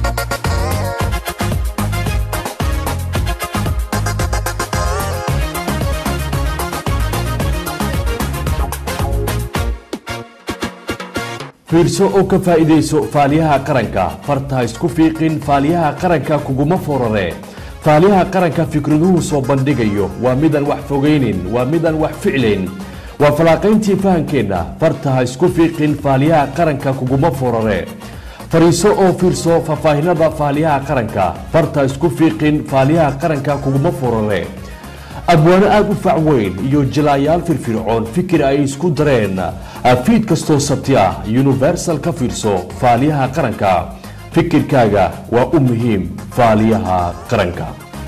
fiirso oo ka faa'iidayso faaliyaha qaranka farta ha isku fiiqin faaliyaha qaranka kuguma forare faaliyaha qaranka fikraduhu soo bandhigayo waa midaan wax fogaynin waa midaan wax ficlayn waa falaaqayntii fahankeenna farta ha isku fiiqin faaliyaha qaranka kuguma forare fariiso oo fiirso faahfaahinada faaliyaha qaranka farta ha isku fiiqin faaliyaha qaranka kuguma forare abwaano aada u fac weyn iyo jilaayaal firfircoon fikir ay isku dareen fiid kastoo sabti ah universal ka fiirso faaliyaha qaranka fikirkaaga waa u muhiim faaliyaha qaranka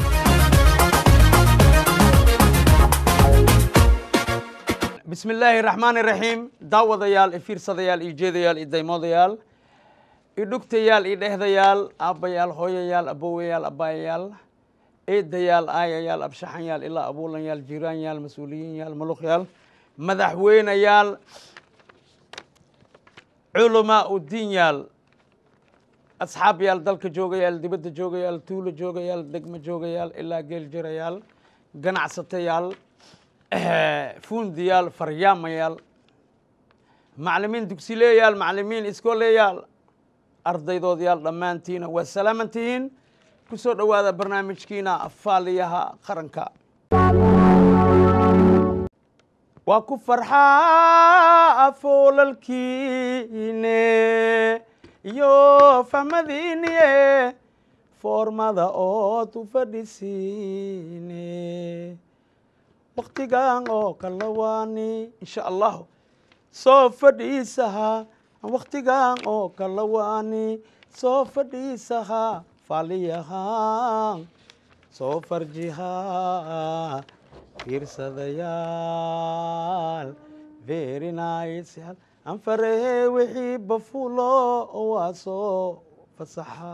bismi illaahi raxmaani raxiim daawadayaal i fiirsadayaal i jeedayaal i daymoodayaal i dhugtayaal i dhehdayaal aabbayaal hooyayaal abowayaal abbaayayaal eedayaal aayayaal abshaxanyaal ilaa abuulanyaal jiiraanyaal mas-uuliyiinyaal muluqyaal madaxweynayaal culamaa udiinyaal asxaabyaal dalka joogayaal dibadda joogayaal tuulo joogayaal degmo joogayaal ilaa geel jirayaal ganacsatayaal fuundiyaal faryaamayaal maclimiin dugsileeyaal maclimiin iskooleyaal ardaydoodyaal dhammaantiina waa salaaman tihiin ku soo dhowaada barnaamijkiina faaliyaha qaranka waa ku farxaa foolalkiine iyo fahmadiiniye foormada ood u fadhisiine waktigan oo kala waani insha allahu soo fadhiisaha waktigan oo kala waani soo fadhiisaha faaliyahan soo farjiha fiirsadayaal very nice anfarehe wixii bafulo waa soo fasaxa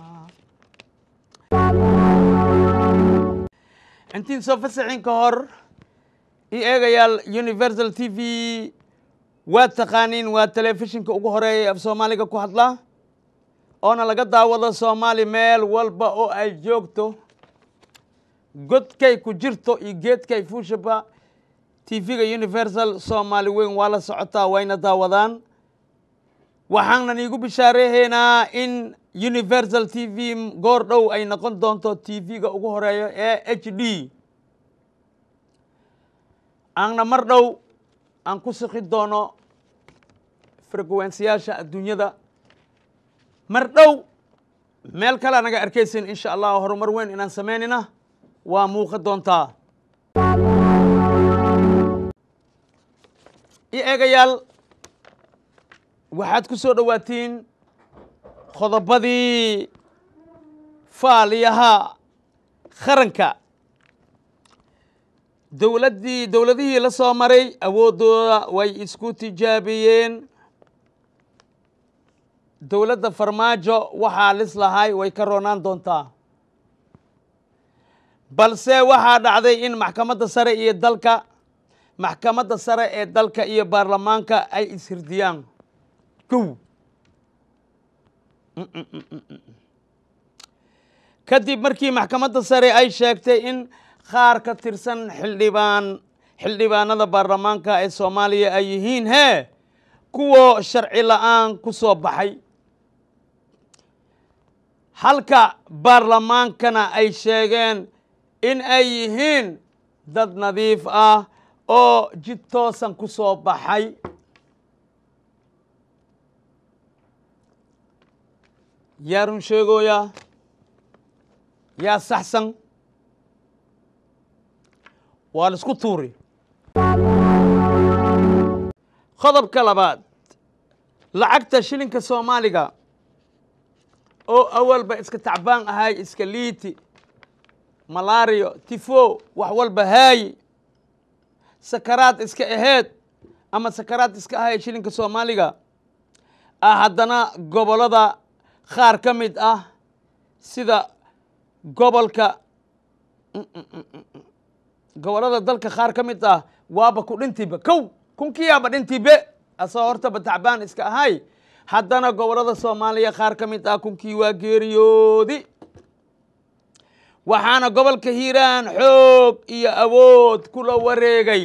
intiin soo fasaxin ka hor i eegayaal universal t v waa taqaaniin waa telefishinka ugu horeeya af soomaaliga ku hadla oona laga daawado soomaali meel walba oo ay joogto godkay ku jirto iyo geedkay fuushaba tv-ga universal soomaali weyn waa la socotaa wayna daawadaan waxaanan iigu bishaareehaynaa in universal t v goor dhow ay noqon doonto tv-ga ugu horeeyo ee h d aanna mar dhow aan ku siki doono frequensiyaasha adduunyada mar dhow meel kalea naga arkaysin insha allah horumar weyn inaan samaynina waa muuqa doontaa i eegayaal waxaad ku soo dhowaatiin qodobadii faaliyaha qaranka dowladdii dowladihii la soo maray awooddooda way isku tijaabiyeen dowladda farmaajo waxaa lis lahay way ka roonaan doontaa balse waxaa dhacday in maxkamadda sare iyo dalka maxkamadda sare ee dalka iyo baarlamaanka ay ishirdiyaan kow kadib markii maxkamadda sare ay sheegtay in qaar ka tirsan xildhibaan xildhibaanada baarlamaanka ee soomaaliya ay yihiin hee kuwo sharci la-aan ku soo baxay halka baarlamaankana ay sheegeen in ay yihiin dad nadiif ah oo jid toosan ku soo baxay yaa run sheegooyaa yaa saxsan waa la isku tuuri qodobka labaad lacagta shilinka soomaaliga oo awalba iska tacbaan ahay iska liiti malaariyo tifo wax walba haayi sakaraad iska aheed ama sakaraad iska ahay shilinka soomaaliga ah haddana gobollada qaar ka mid ah sida gobolka gobollada dalka qaar ka mid ah waaba ku dhintiiba kow kunkiyaaba dhintiibe asoo hortaba tacbaan iska ahay haddana gobollada soomaaliya qaar ka mid ah kunkii waa geeriyoodi waxaana gobolka hiiraan xoog iyo awood kula wareegay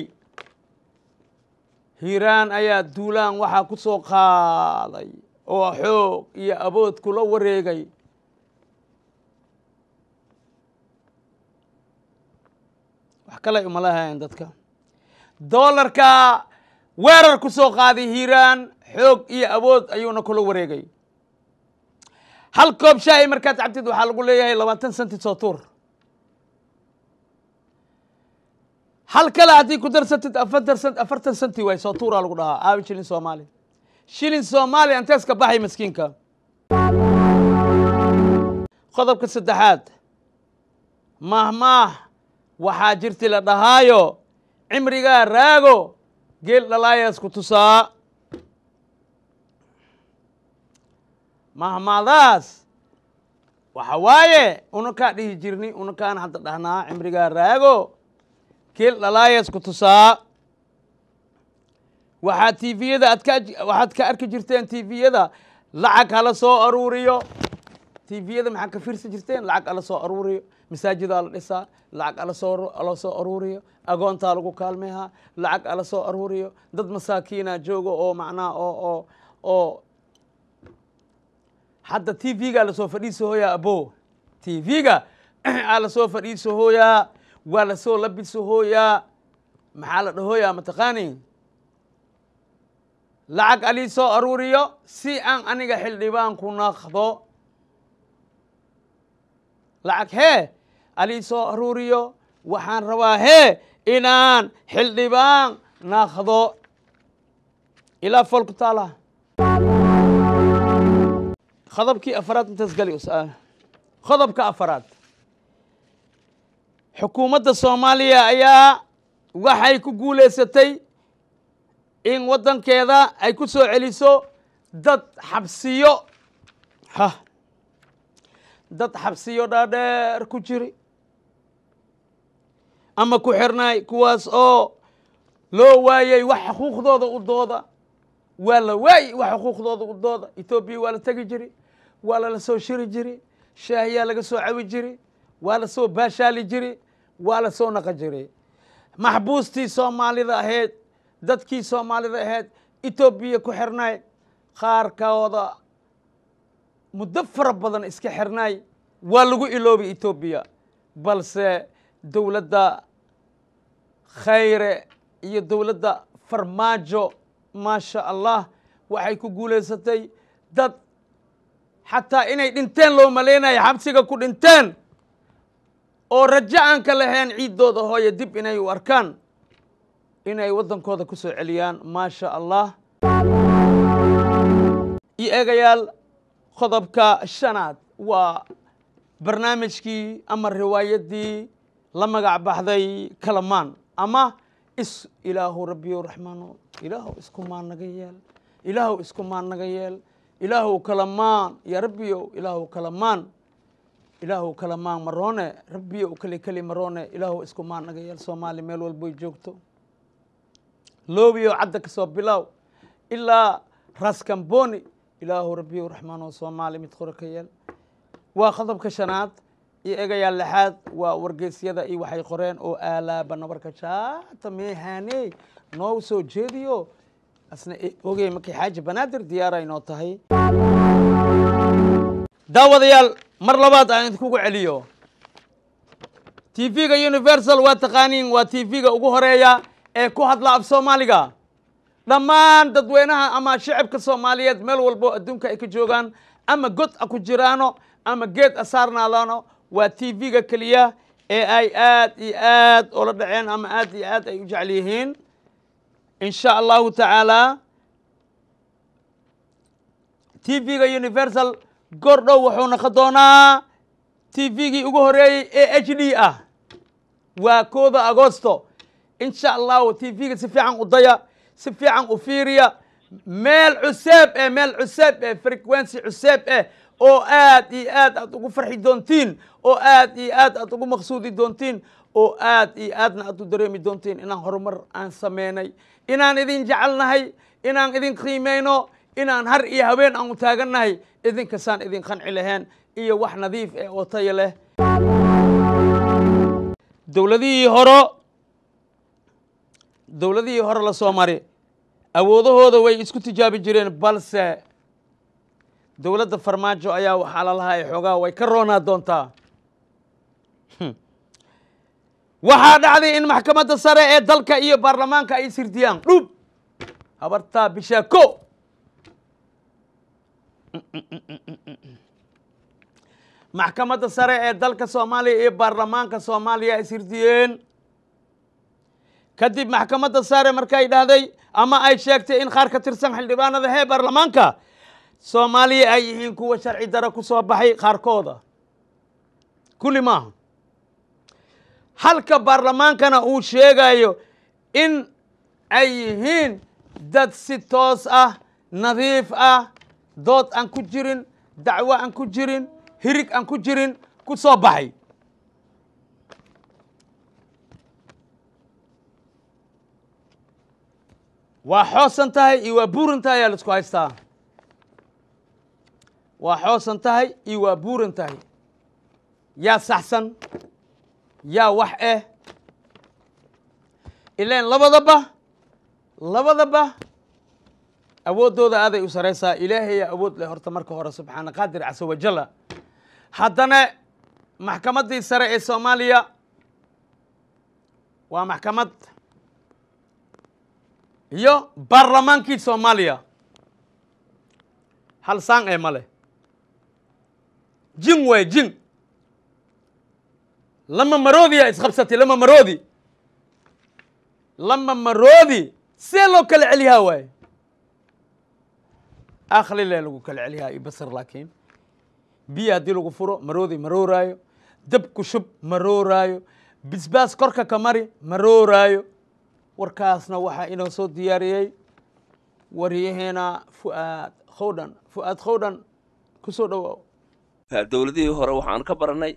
hiiraan ayaa duulaan waxaa ku soo qaaday oo xoog iyo awood kula wareegay wax kale uma lahayn dadka doolarka weerar ku soo qaaday hiiraan xoog iyo awood ayuuna kula wareegay hal koob shaahi markaad cabtid waxaa lagu leeyahay labaatan senti soo tuur hal kale haddii ku darsatid afartan sent afartan senti waay soo tuuraa lagu dhahaa aabi shilin soomaali shilin soomaali antees ka baxay maskiinka qodobka saddexaad mahmaah waxaa jirti la dhahaayo cimrigaa raago geel dhalaayaas ku tusaa mahmaadaas waxa waaye unakaa dhihi jirni unakaan hadda dhahnaa cimrigaa raago geel dhalaayaas ku tusaa waxaa tviyada aad ka waxaad ka arki jirteen tviyada lacag hala soo aruuriyo tviyada maxaa ka fiirsan jirteen lacag ala soo aruuriyo masaajidaa la dhisaa lacag ala soo ala soo aruuriyo agoontaa lagu kaalmeehaa lacag ala soo aruuriyo dad masaakiina jooga oo macnaha oo oo oo hadda tvga lasoo fadhiisahooyaa abo tvga aa lasoo fadhiisahooyaa waa lasoo labisahooyaa maxaa la dhahooyaa mataqaani lacag alii soo aruuriyo si aan aniga xildhibaan ku naqdo lacag hee alii soo aruuriyo waxaan rabaa hee inaan xildhibaan naqdo ilaa fool ku taala qodobkii afaraad intaas gali qodobka afaraad xukuumadda soomaaliya ayaa waxay ku guulaysatay in waddankeeda ay ku soo celiso dad xabsiyo ha dad xabsiyo dhaadheer ku jiri ama ku xirnaay kuwaas oo loo waayey wax xuquuqdooda u dooda waa la waayey wax xuquuqdooda u dooda etoobiya waa la tegi jiri waa lala soo shiri jiri shaahiyaa laga soo cawi jiri waa la soo baashaali jiri waa la soo naqa jiri maxbuustii soomaalida ahayd dadkii soomaalida ahayd etoobiya ku xirnaay qaarkooda muddo fara badan iska xirnaay waa lagu iloobay etoobiya balse dowladda khayre iyo dowladda farmaajo maasha allah waxay ku guulaysatay dad xataa inay dhinteen loo malaynayo xabsiga ku dhinteen oo rajo aan ka lahayn ciiddooda hooye dib inay u arkaan inay waddankooda ku soo celiyaan maasha allah iyo eegayaal qodobka shanaad waa barnaamijkii ama riwaayaddii la magac baxday kalamaan ama is ilaahu rabbiyo raxmaano ilaahu iskumaan naga yeel ilaahu iskumaan naga yeel ilaahu kalamaan ya rabbiyow ilaahu kalamaan ilaahu kalamaan maroone rabbiyow keli keli maroone ilaahu iskumaan naga yeel soomaali meel walboy joogto loobiyo cadda ka soo bilow ilaa raskamboni ilaahu rabbiyow raxmaano soomaali mid qore ka yeel waa qodobka shanaad iyo egayaal lixaad waa wargeysyada iyo waxay qoreen oo aalaaba nabarka jaata meehaane noo soo jeediyo asna ogey markay xaaji banaadir diyaara inoo tahay daawadayaal mar labaad aan idinkugu celiyo tv-ga universal waa taqaaniin waa tv-ga ugu horeeya ee ku hadla af soomaaliga dhammaan dadweynaha ama shicibka soomaaliyeed meel walbo adduunka ay ka joogaan ama god a ku jiraano ama geed a saarnaadaano waa tv-ga keliya ee ay aad iyo aad oola dhaceen ama aad iyo aad ay u jecel yihiin in sha allahu tacaala tv-ga universal gordhow wuxuu naqon doonaa tv-gii ugu horeeyey ee h d ah waa kooda agosto in sha allahu tv-ga si fiican u daya si fiican u fiiriya meel cuseeb eh meel cuseeb eh frequency cuseeb eh oo aad iyo aad aad ugu farxi doontiin oo aad iyo aad aad ugu maqsuudi doontiin oo aad iyo aadna aad u dareemi doontiin inaan horumar aan sameynay inaan idin jecelnahay inaan idin qiimeyno inaan har iyo habeen aan u taagannahay idinkasaan idin qanci lahayn iyo wax nadiif eh oo tayo leh dowladihii horo dowladihii hore la soo mari awoodahooda way isku tijaabi jireen balse dowladda farmaajo ayaa waxaa la lahaa xoogaa way ka roonaa doontaa waxaa dhacday in maxkamadda sare ee dalka iyo baarlamaanka ay sirdiyaan dhub habartaa bishaa ko maxkamadda sare ee dalka soomaaliya iyo baarlamaanka soomaaliya ay sirdiyeen kadib maxkamadda sare markay dhahday ama ay sheegtay in qaar ka tirsan xildhibaanada hee baarlamaanka soomaaliya ay yihiin kuwa sharci daro ku soo baxay qaarkooda kulli maaha halka baarlamaankana uu sheegayo in ay yihiin dad si toos ah nadiif ah dood aan ku jirin dacwo aan ku jirin hirig aan ku jirin ku soo baxay waa xoosan tahay iyo waa buuran tahay ayaa la isku haystaa waa xoosan tahay iyo waa buuran tahay yaa saxsan yaa wax eh ilaan labadaba labadaba awooddooda aaday u saraysaa ilaahayaa awood leh horta marka hore subxaana qaadir casa wajalla haddana maxkamaddii sare ee soomaaliya waa maxkamad iyo baarlamaankii soomaaliya hal saan ee ma leh jin waay jin lama maroodiyaa isqabsatay lama maroodi lama maroodi see loo kala celiyaa waaye akhlile lagu kala celiyaa iyo basar laakiin biyo haddii lagu furo maroodi marooraayo dab ku shub marooraayo bisbaas korka ka mari marooraayo warkaasna waxaa inoo soo diyaariyey waryaheena fu'aad khowdhan fu'aad khowdhan ku soo dhowaaw dowladihii hore waxaan ka baranay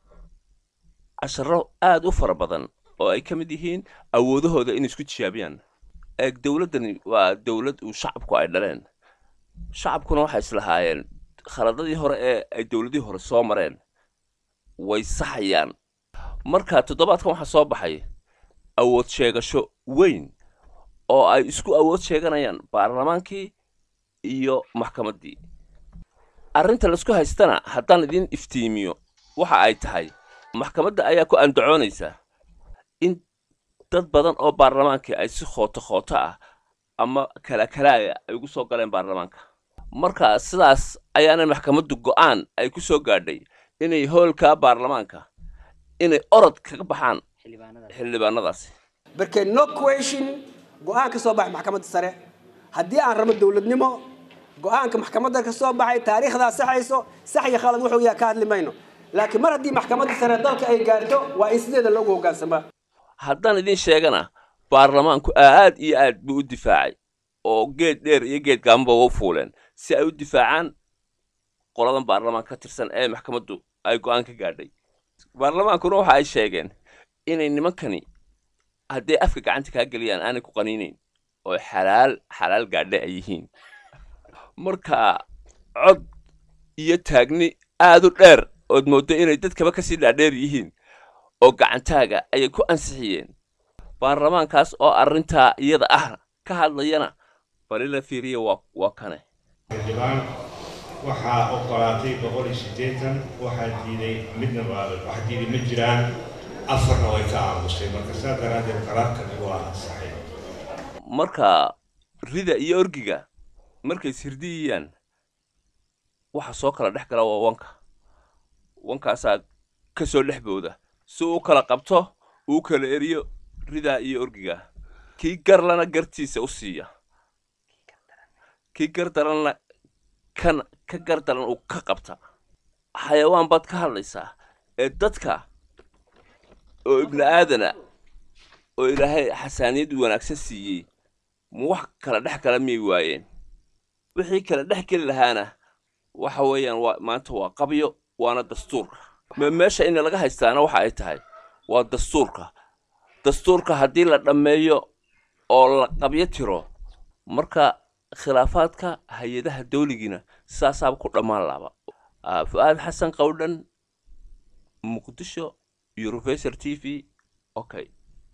casharo aad u fara badan oo ay ka mid yihiin awoodahooda inay isku tijaabiyaan eeg dowladdani waa dowlad uu shacabku ay dhaleen shacabkuna waxay islahaayeen khaladadii hore ee ay dowladihii hore soo mareen way saxayaan marka toddobaadkan waxaa soo baxay awood sheegasho weyn oo ay isku awood sheeganayaan baarlamaankii iyo maxkamaddii arrinta laisku haystana haddaan idin iftiimiyo waxa ay tahay maxkamadda ayaa ku andacoonaysa in dad badan oo baarlamaankii ay si khooto khooto ah ama kala kalaaya ay ugu soo galeen baarlamaanka marka sidaas ayaana maxkamaddu go'aan ay ku soo gaadhay inay hoolka baarlamaanka inay orod kaga baxaan xildhibaanadaasi barke no question go-aan ka soo baxay maxkamadda sare haddii aan rabo dowladnimo go-aanka maxkamadda ka soo baxay taariikhdaa saxayso sax iyo khalad wuxuu yahay ka hadli mayno laakiin mar haddii maxkamadda sare dalka ay gaarto waa in sideeda loogu hoggaansamaa haddaan idin sheegana baarlamaanku aad iyo aad buu u difaacay oo geed dheer iyo geed gaamaba u fuuleen si ay u difaacaan qoladan baarlamaanka ka tirsan ee maxkamaddu ay go'aan ka gaadhay baarlamaankuna waxa ay sheegeen inay nimankani hadday afka gacanta kaa geliyaan aanay ku qaniinayn oo xalaal xalaal gaadhe ay yihiin marka cod iyo taagni aad u dheer ood mooddo inay dadkaba kasii dhaadheer yihiin oo gacantaaga ayay ku ansixiyeen baarlamaankaas oo arrintaa iyada ah ka hadlayana bali la fiiriya waa waa kane xildhibaan waxaa ogolaatay boqol iyo siddeetan waxaa diiday midna wax diiday ma jiraan afarna way ka aamusay marka saa daraaddeed qaraarkani waa ansaxay marka rida iyo orgiga markay sirdiyiyaan waxa soo kala dhex gala waa wanka wankaasaa ka soo dhex booda si uu kala qabto uu kala eriyo ridaa iyo orgiga kii garlana gartiisa u siiya kii gardaranna kan ka gardaran uu ka qabta xayawaan baad ka hadlaysaa ee dadka oo ibni aadana oo ilaahay xasaaniyad wanaagsan siiyey ma wax kala dhex kala miyay waayeen wixii kala dhex geli lahaana waxa weeyaan waa maanta waa qabyo waana dastuurka me meesha in laga haystaana waxa ay tahay waa dastuurka dastuurka haddii la dhammeeyo oo la qabyo tiro marka khilaafaadka hay-adaha dawligiina sidaasaaba ku dhammaan laaba Ah, fu'aad xasan qowdhan muqdisho universal t v okay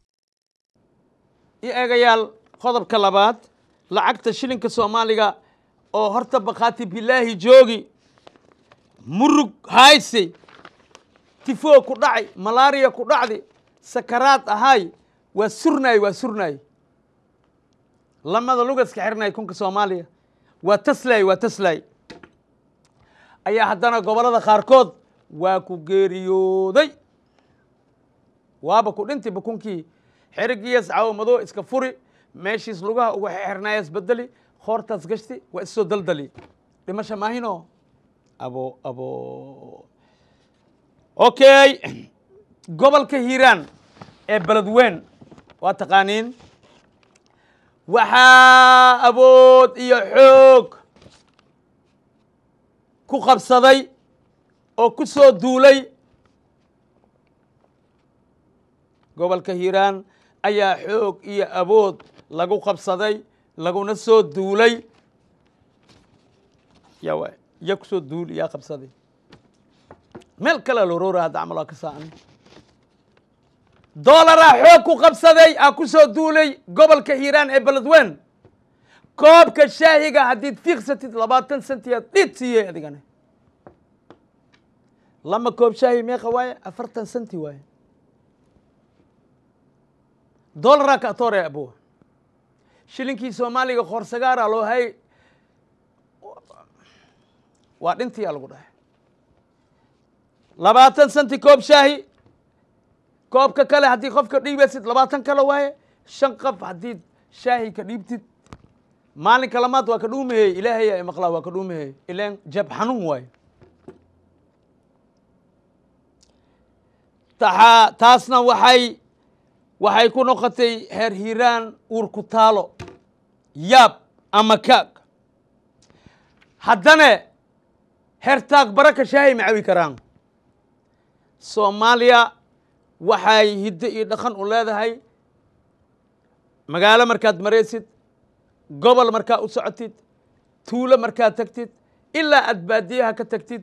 i eegayaal qodobka labaad lacagta shilinka soomaaliga oo horta bakhaati bilaahi joogi murug haysay tifoo ku dhacay malaariya ku dhacdi sakaraad ahay waa surnaay waa surnaay lamada lugaska xirnay kunka soomaaliya waa taslaay waa taslaay ayaa haddana gobollada qaarkood waa ku geeriyooday waaba ku dhinti bukunkii xerigiiyas cawamado iska furi meeshiis lugaha uga xirnaayas bedeli khoortaas gashti waa issoo daldali dhimasha maahino abo abo okay gobolka hiiraan ee beledweyn waa taqaaniin waxaa awood iyo xoog ku qabsaday oo ku soo duulay gobolka hiiraan ayaa xoog iyo awood lagu qabsaday laguna soo duulay ya waay ya kusoo duul yaa qabsaday meel kalea loroora hadda camal waa ka saacan doolaraa xoog ku qabsaday aa ku soo duulay gobolka hiiraan ee beledweyn koobka shaahiga haddiid fiiqsatid labaatan sentiyaad dhid siiyey adigana lama koob shaahi meeqa waaye afartan senti waaye dolaraa ka atoore abuwa shilinkii soomaaliga khoorsagaara loo hay waa dhintiyaa lagu dhahay labaatan senti koob shaahi koobka kale haddii qofka dhiibaysid labaatan kale waaye shan qof haddii shaahi ka dhiibtid maalinka lamaad waa ka dhuumahey ilaahaya maqlaa waa ka dhuumahey ilaan jab xanuun waaye taxaa taasna waxay waxay ku noqotay heer hiiraan uur ku taalo yaab ama kaag haddana heer taag baraka shaahay ma cawi karaan soomaaliya waxay hiddo iyo dhaqan u leedahay magaalo markaad maraysid gobol markaa u socotid tuulo markaad tagtid ilaa aad baadiyaha ka tagtid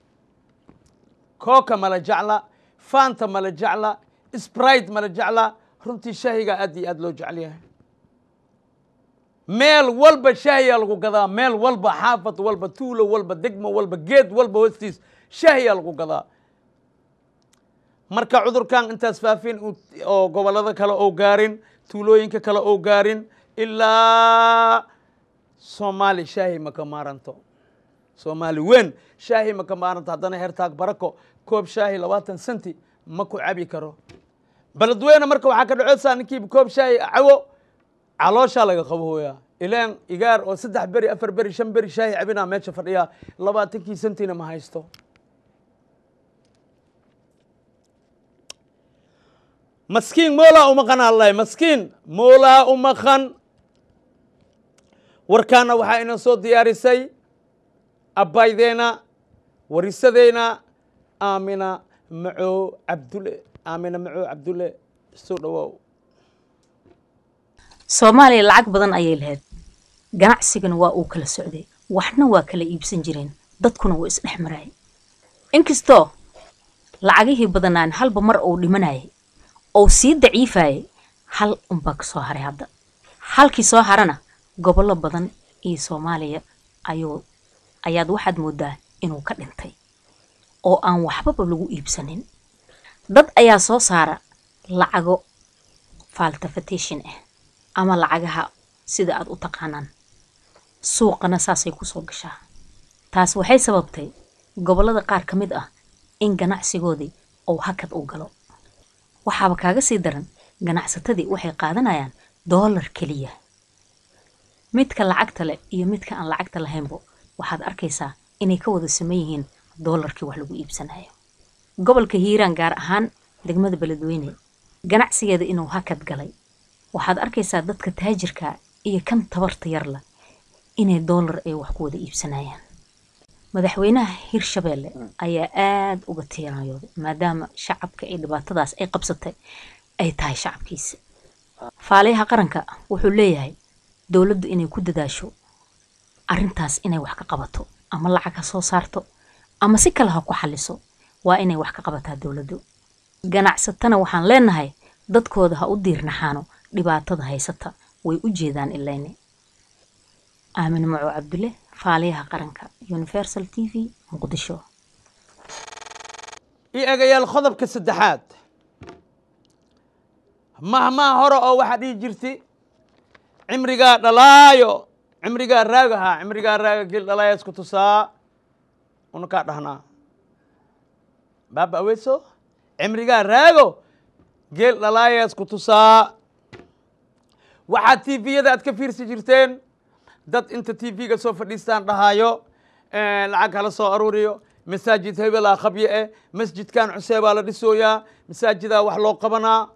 kooka mala jecla faanta mala jecla sprite mala jecla runtii shaahigaa aad iyo aad loo jecel yahay meel walba shaahiyaa lagu gadaa meel walba xaafad walba tuulo walba degmo walba geed walba hoostiis shaahiyaa lagu gadaa marka cudurkan intaas faafin oo gobollada kale oo gaarin tuulooyinka kale oo gaarin ilaa soomaali shaahi ma ka maaranto soomaali weyn shaahi ma ka maaranto haddana hertaag barako koob shaahi labaatan senti ma ku cabi karo beledweyne marka waxaa ka dhacoosaa ninkiiba koob shaahi cawo calooshaa laga qabooyaa ilaan igaar oo saddex beri afar beri shan beri shaahi cabinaa meesha fadhiyaa labaatankii sentina ma haysto maskiin moolaa umaqan allahi maskiin moolaa umaqan warkaana waxaa ina soo diyaarisay abbaydeena warisadeyna aamina maco cabdulle aamina maco cabdulle soo dhawaaw soomaaliya lacag badan ayay lahayd ganacsigana waa uu kala socday waxna waa kala iibsan jireen dadkuna waa isdhex marayay inkastoo lacagihii badanaan halba mar uu dhimanayay ou sii daciifayay hal unbaa ka soo haray hadda halkii soo harana gobollo badan iyo soomaaliya ayuu ayaad waxaad moodaa inuu ka dhintay oo aan waxbaba lagu iibsanin dad ayaa soo saara lacago faltafatation ah ama lacagaha sida aad u taqaanaan suuqana saasay kusoo gashaa taas waxay sababtay gobollada qaar ka mid ah in ganacsigoodii uu hakad u galo waxaaba kaaga sii daran ganacsatadii waxay qaadanayaan doolar keliya midka lacagta leh iyo midka aan lacagta lahaynbo waxaad arkaysaa inay ka wada saman yihiin doolarkii wax lagu iibsanayo gobolka hiiraan gaar ahaan degmada beledweyne ganacsigeeda inuu hakad galay waxaad arkaysaa dadka taajirka iyo kan tabarta yarla inay doolar ay wax ku wada iibsanayaan madaxweynaha hirshabeelle ayaa aada uga tiiraayooday maadaama shacabka ay dhibaatadaas ay qabsatay ay tahay shacabkiisa faaliyaha qaranka wuxuu leeyahay dowladdu inay ku dadaasho arrintaas inay wax ka qabato ama lacag ha soo saarto ama si kale ha ku xalliso waa inay wax ka qabataa dowladdu ganacsatana waxaan leenahay dadkooda ha u diirnaxaano dhibaatada haysata way u jeedaan ilayne aamin maco cabdulle faaliyaha qaranka universal t v muqdisho ii egayaal qodobka saddexaad mahmaa hore oo waxaa dhihi jirti cimrigaa dhalaayo cimrigaa raagahaa cimrigaa raaga gel dhalaaya isku tusaa una kaa dhahnaa baaba aweyso cimrigaa raago geel dhalaaya isku tusaa waxaad tviyada aad ka fiirsi jirteen dad inta tv-ga soo fadhiistaan dhahaayo lacag hala soo aruuriyo masaajid hebelaa qabye eh masjidkan cusee baa la dhisooyaa masaajidaa wax loo qabanaa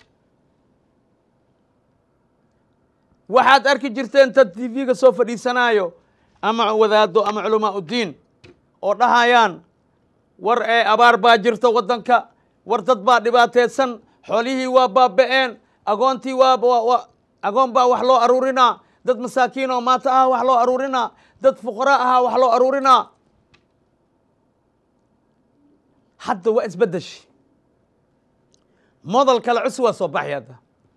waxaad arki jirteen dad tv-ga soo fadhiisanaayo ama wadaado ama culamaa uddiin oo dhahayaan war ee abaar baa jirta waddanka war dad baa dhibaateysan xoolihii waa baaba-een agoontii waa agoon baa wax loo aruurinaa dad masaakiin oo maata ah wax loo aruurinaa dad fuqara ahaa wax loo aruurinaa hadda waa isbeddeshi model kale cusub waa soo baxay hadda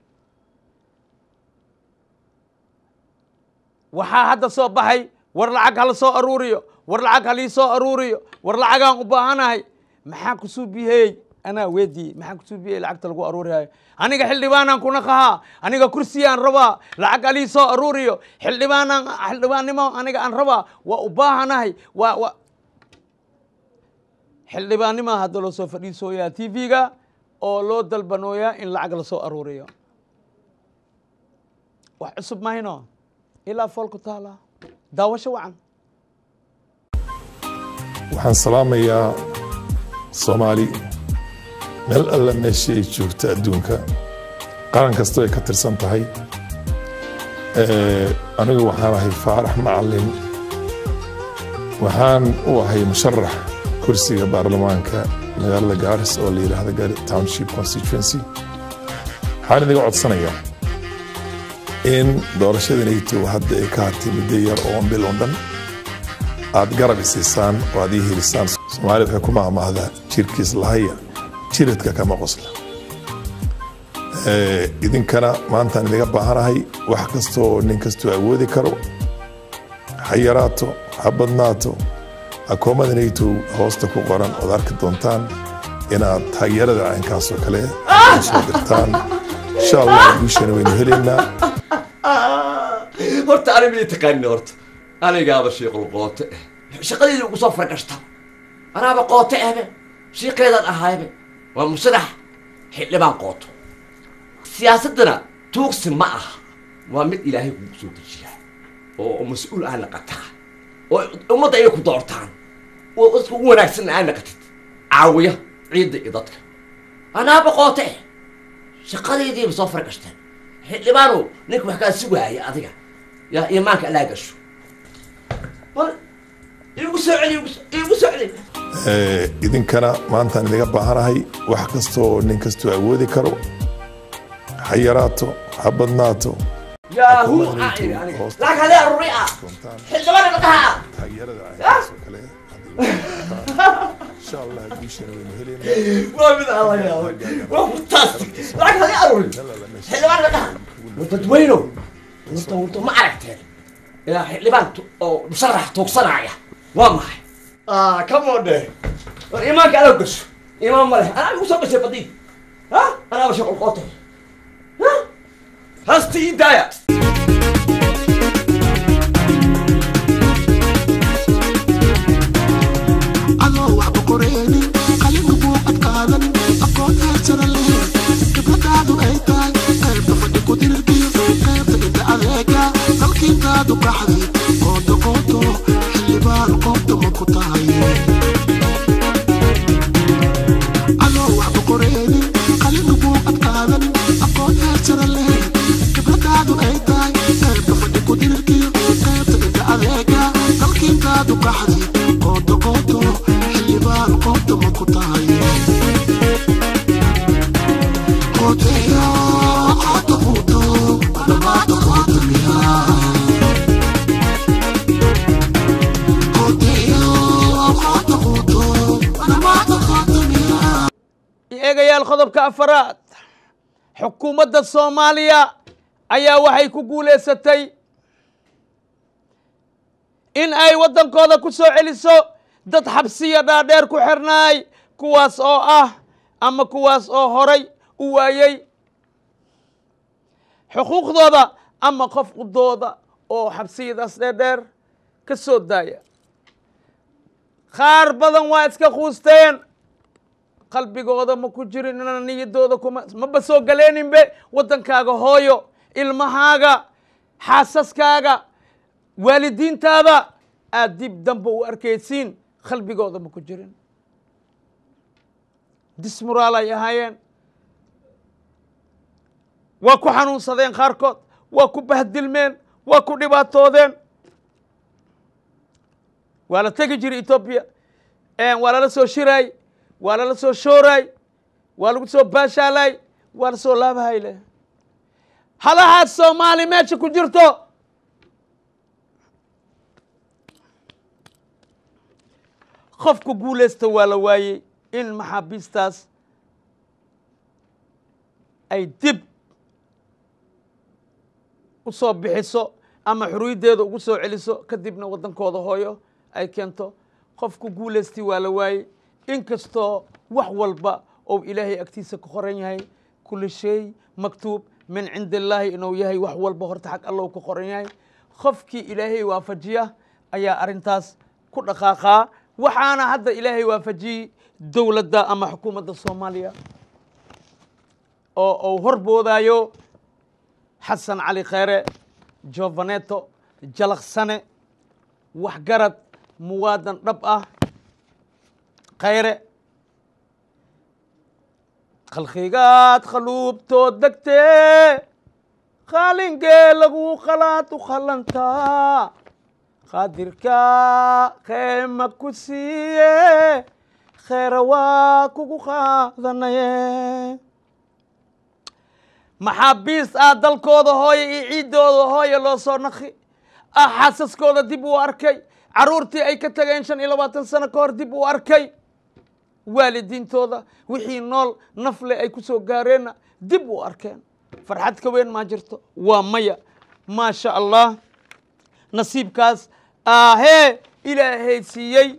waxaa hadda soo baxay war lacag hala soo aruuriyo war lacag halii soo aruuriyo war lacagaan u baahanahay maxaa kusuu bihey anaa weydii maxaa kusuu bihey lacagta lagu aruurihayo aniga xildhibaanaan kuna qahaa aniga kursiyaan rabaa lacag halii soo aruuriyo xildhibaanaan xildhibaannimo aniga aan rabaa waa u baahanahay waa wa xildhibaannimaa hadda loo soo fadhiisooyaa t v-ga oo loo dalbanooyaa in lacag lasoo aruuriyo wax cusub mahayno ilaa foolku taala daawasho wacan waxaan salaamayaa soomaali meel alla meeshii ay joogta adduunka qaran kastoo ay ka tirsan tahay anigu waxaan ahay faarax macalin waxaan u ahay musharax kursiga baarlamaanka magaalada gaaris oo la yidhaahdo gaari township constituency waxaan idiga codsanayaa in doorashada nato hadda ay ka hartay muddo yar oo bil oo dhan aad garab isiisaan oo aad ii helisaan soomaalida waxay ku maahmaahdaa jirkiis lahaya jiridka kama qosla idinkana maantaan idiga baahanahay wax kastoo nin kastoo awoodi karo ha yaraato ha badnaato akoomada nato hoosta ku qoran ood arki doontaan inaad taageerada caynkaasoo kale soo dirtaan insha allah guushana waynu helaynaa horta ani mii taqaanin horta anigaaba shiiqul qoote eh shaqadeedii ugu soo fargashta anaaba qoote ehbe shiiqeedaan ahaybe waa musharax xildhibaan qooto siyaasaddana tuugsi ma aha waa mid ilaahay kugu soo dejiya oo mas-uul aa naqataa oo ummadda ay ku doortaan oo dadka ugu wanaagsanna aa naqatid caawiya ciidda iyo dadka anaaba qoote eh shaqadeediiba soo fargashteen xildhibaanu ninka wax kaa sugaaya adiga yaa imaanka alaa gasho igu soo celi igu soo celi idinkana maantaan idiga baahanahay wax kastoo nin kastoo awoodi karo ha yaraato ha badnaato yaahu aa iri aniga lacag hadee aruri ah xildhibaan dhaqaha ah taageerada caynkaasoo kale insha allah guushana waynu helaynaa waa mid alla yaabay waa fantastic lacag hadee aruri xildhibaan dhaqaha dadweyno wurta wurta ma aragteen ilaa xildhibaan oo musharax tuugsanaya waa maxay ah come on de war imaanka ala gasho imaan ma leh anaa igu soo gashay badiid ha anaaba shaqol qootay ha hasta ii daaya adoo waxba qoreenin qalinku buuqad qaadan aqoon haadsana leh khibradaadu ay tahay qaybta fadhi ku dirirkiyo qaybta inta adeega dalkiintaadu qaxday qooto qooto xildhibaan qoobta ma ku tahay adoo waxba qoreenin qalinku buuqad qaadan aqoon haadsana leh khibradaadu ay tahay qaybta fadhi ku dirirkiyo qaybta inta adeega dalkiintaadu qaxday qooto qooto xildhibaan qoobta ma ku tahay qoteyo qoto quuto dhamaata qoota miyaa eegayaal qodobka afaraad xukuumadda soomaaliya ayaa waxay ku guulaysatay in ay waddankooda ku soo celiso dad xabsiya dhaadheer ku xirnaay kuwaas oo ah ama kuwaas oo horay u waayey xuquuqdooda ama qofqudooda oo xabsiyadaas dheerdheer ka soo daaya qaar badan waa iska quusteen qalbigooda ma ku jirin inana niyadooda kuma maba soo galeeninbe waddankaaga hooyo ilmahaaga xaasaskaaga waalidiintaada aad dib damba u arkaysiin qalbigooda ma ku jirin dismuraal ay ahaayeen waa ku xanuunsadeen qaarkood waa ku bahdilmeen waa ku dhibaatoodeen waa la tegi jiray etoobiya waa lala soo shiraay waa lala soo shooraay waa lagu soo baashaalaay waa la soo laabahay leh halahaad soomaali meesha ku jirto qofka guulaysta waa la waayey in maxaabiistaas ay dib u soo bixiso ama xuriyaddeeda ugu soo celiso kadibna waddankooda hooyo ay keento qofku guulaystii waa la waayey inkastoo wax walba ou ilaahay agtiisa ku qoran yahay kulli shay maktuub min cindi illaahi inuu yahay wax walba horta xag allow ku qoran yahay qofkii ilaahay waafajiya ayaa arrintaas ku dhaqaaqaa waxaana hadda ilaahay waafajiyey dowladda ama xukuumadda soomaaliya oo uu horboodaayo xasan cali kheyre jovaneto jalaqsane waxgarad muwaadan dhab ah khayre khalqigaad khaluubtood degtee qaalingee lagu qalaad u khalantaa qaadirka keema ku siiye kheyra waa kugu qaadanaye maxaabiist ah dalkooda hooye iyo ciiddooda hooye loo soo naqi ah xaasaskooda dib uu arkay carruurtii ay ka tageen shan iyo labaatan sano ka hor dib uu arkay waalidiintooda wixii nool nafle ay ku soo gaareenna dib u arkeen farxad ka weyn maa jirto waa maya maasha allah nasiibkaas ahee ilaahay siiyey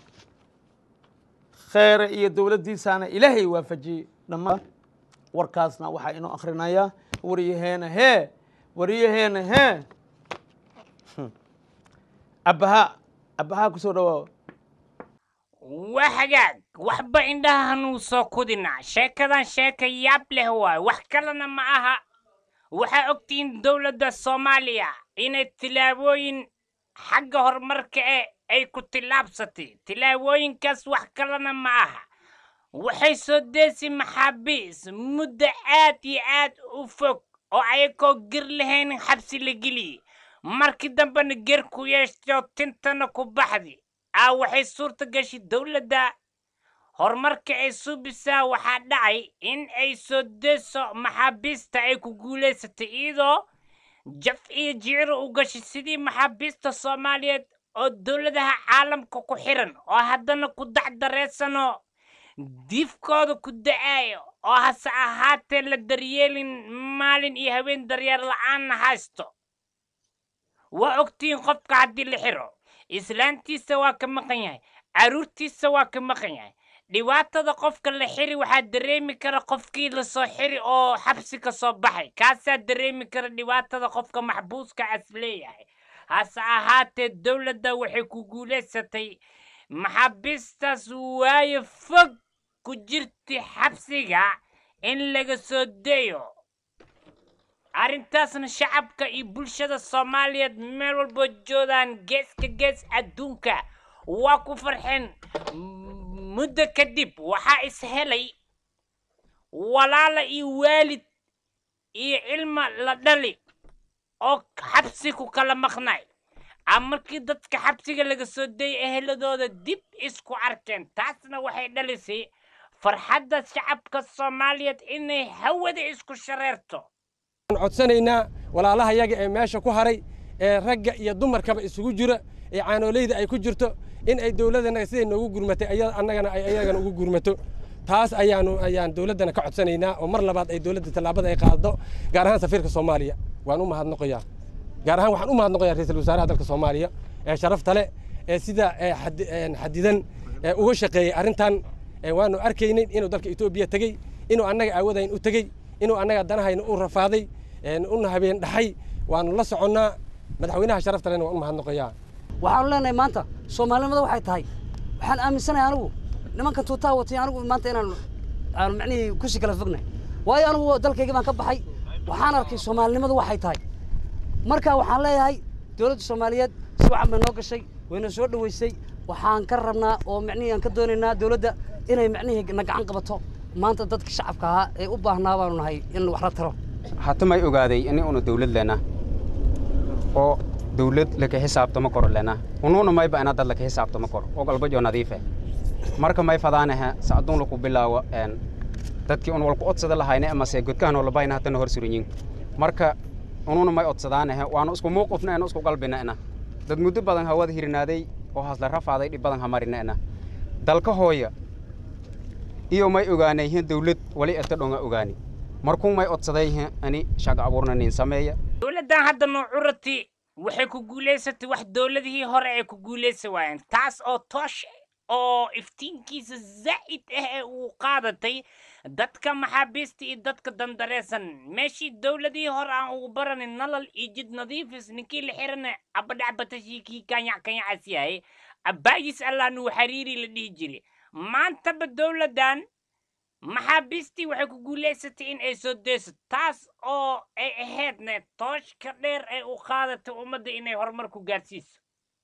kheyre iyo dowladdiisaana ilaahay waafajiyey dhammaan warkaasna waxaa inoo akhrinayaa waryaheena hee waryaheena hee abbaha abbaha ku soo dhawaawa waa hagaag waxba indhaha hanuu soo kudina sheekadan sheeka yaab leh waay wax kalena ma aha waxaa ogtihiin dowladda soomaaliya inay tilaabooyin xagga horumarka e ay ku tillaabsatay tilaabooyinkaas wax kalena ma aha waxay soo deesi maxaabiis muddo aad iyo aad u fog oo ayakoo ger lahayn xabsi la geliyey markii dambena ger ku yeeshto tintana ku baxdi aa waxay suurta gashi dowladda horumarka ay suubisaa waxaa dhacay in ay soo deeso maxaabiista ay ku guulaysatay iyadoo jaf iyo jiciro u gashi sidii maxaabiista soomaaliyeed oo dowladaha caalamka ku xiran oo haddana ku dacdareysano diifkooda ku da-aayo oo hase ahaatee la daryeelin maalin iyo haween daryeer la-aanna haysto waa ogtihiin qofka haddii la xiro islaantiisa waa ka maqan yahay carruurtiisa waa ka maqan yahay dhibaatada qofka la xiri waxaa dareemi kara qofkii lasoo xiri oo xabsi ka soo baxay kaasaa dareemi kara dhibaatada qofka maxbuuska as leeyahay hase ahaatee dowladda waxay ku guulaysatay maxaabiistaas waayo fog ku jirta xabsiga in laga soo dayo arrintaasna shacabka iyo bulshada soomaaliyeed meel walboo joogaan geeska gees adduunka waa ku farxeen muddo kadib waxaa is helay walaala iyo waalid iyo cilma la dhali oo xabsi ku kala maqnay a markii dadka xabsiga laga soo dayay eheladooda dib isku arkeen taasna waxay dhalisay farxadda shacabka soomaaliyeed inay hawada isku shareerto codsanaynaa walaalaha yaga ee meesha ku haray ee ragga iyo dumarkaba isugu jira ee caanooleyda ay ku jirto in ay dowladana siday noogu gurmatay annagana ay ayagana ugu gurmato taas ayaanu ayaan dowladdana ka codsanaynaa oo mar labaad ay dowladda tallaabada ay qaado gaar ahaan safiirka soomaaliya waan u mahadnaqayaa gaar ahaan waxaan u mahadnaqayaa ra-iisul wasaaraha dalka soomaaliya ee sharafta leh ee sida ee xadi- een xadidan ee uga shaqeeyey arrintan ee waanu arkaynay inuu dalka etoobiya tegey inuu annaga aawadayn u tegey inuu annaga danahayna u rafaaday een una habeen dhaxay waanu la soconnaa madaxweynaha sharafta lehna waan u mahadnaqayaa waxaanu leenahay maanta soomaalinimada waxay tahay waxaan aaminsanahay anigu nimanka tuutaa watay anigu maanta inaan aan macnihii kusi kala fognahay waayo anigu dalkayga baan ka baxay waxaan arkay soomaalinimadu waxay tahay marka waxaan leeyahay dowladda soomaaliyeed si wacan bay noo gashay wayna soo dhoweysay waxaan ka rabnaa oo macnihii aan ka doonaynaa dowladda inay macnihii na gacan qabato maanta dadka shacabka ahaa ee u baahnaa baanu nahay in wax la taro hatamay ogaaday ini una dawlad lena oo dawlad laka xisaabtama koro lena unuuna mayba ina dad laka xisaabtama koro og albajo nadiife marka may fadaanaha sacduun laku bilaawo een dadkii un walku odsada lahayne amase godkahan olabayna hatana hor surinyin marka unuuna may odsadaanaha waanu isku muuqufna ena isku qalbina ena dad muddo badan hawada hirinaaday oo hasla rafaaday dhib badan hamarina ena dalka hooya iyo may ogaanayhin dawlad wali eta dhonga ogaani markuu may odsadayhin ani shaqo abuurna nin sameeya dowladdan hadda nuucurati waxay ku guulaysatay wax dowladihii hore ay ku guulaysan waayeen taas oo toosh oo iftiinkiisa zaa'id ah ee uu qaadatay dadka maxaabiista iyo dadka dandareesan meeshii dowladihii hore aan ugu baranin nalal iyo jid nadiifis ninkii la xirana cabadhacbatashii kii kanyac kanyacas yahay abbaayis allah nuu xariiri la dhihi jiray maantaba dowladdan maxaabiistii waxay ku guulaysatay in ay soo deyso taas oo ay ahaydna tooshka dheer ee u qaadatay ummadda inay horumar ku gaarsiiso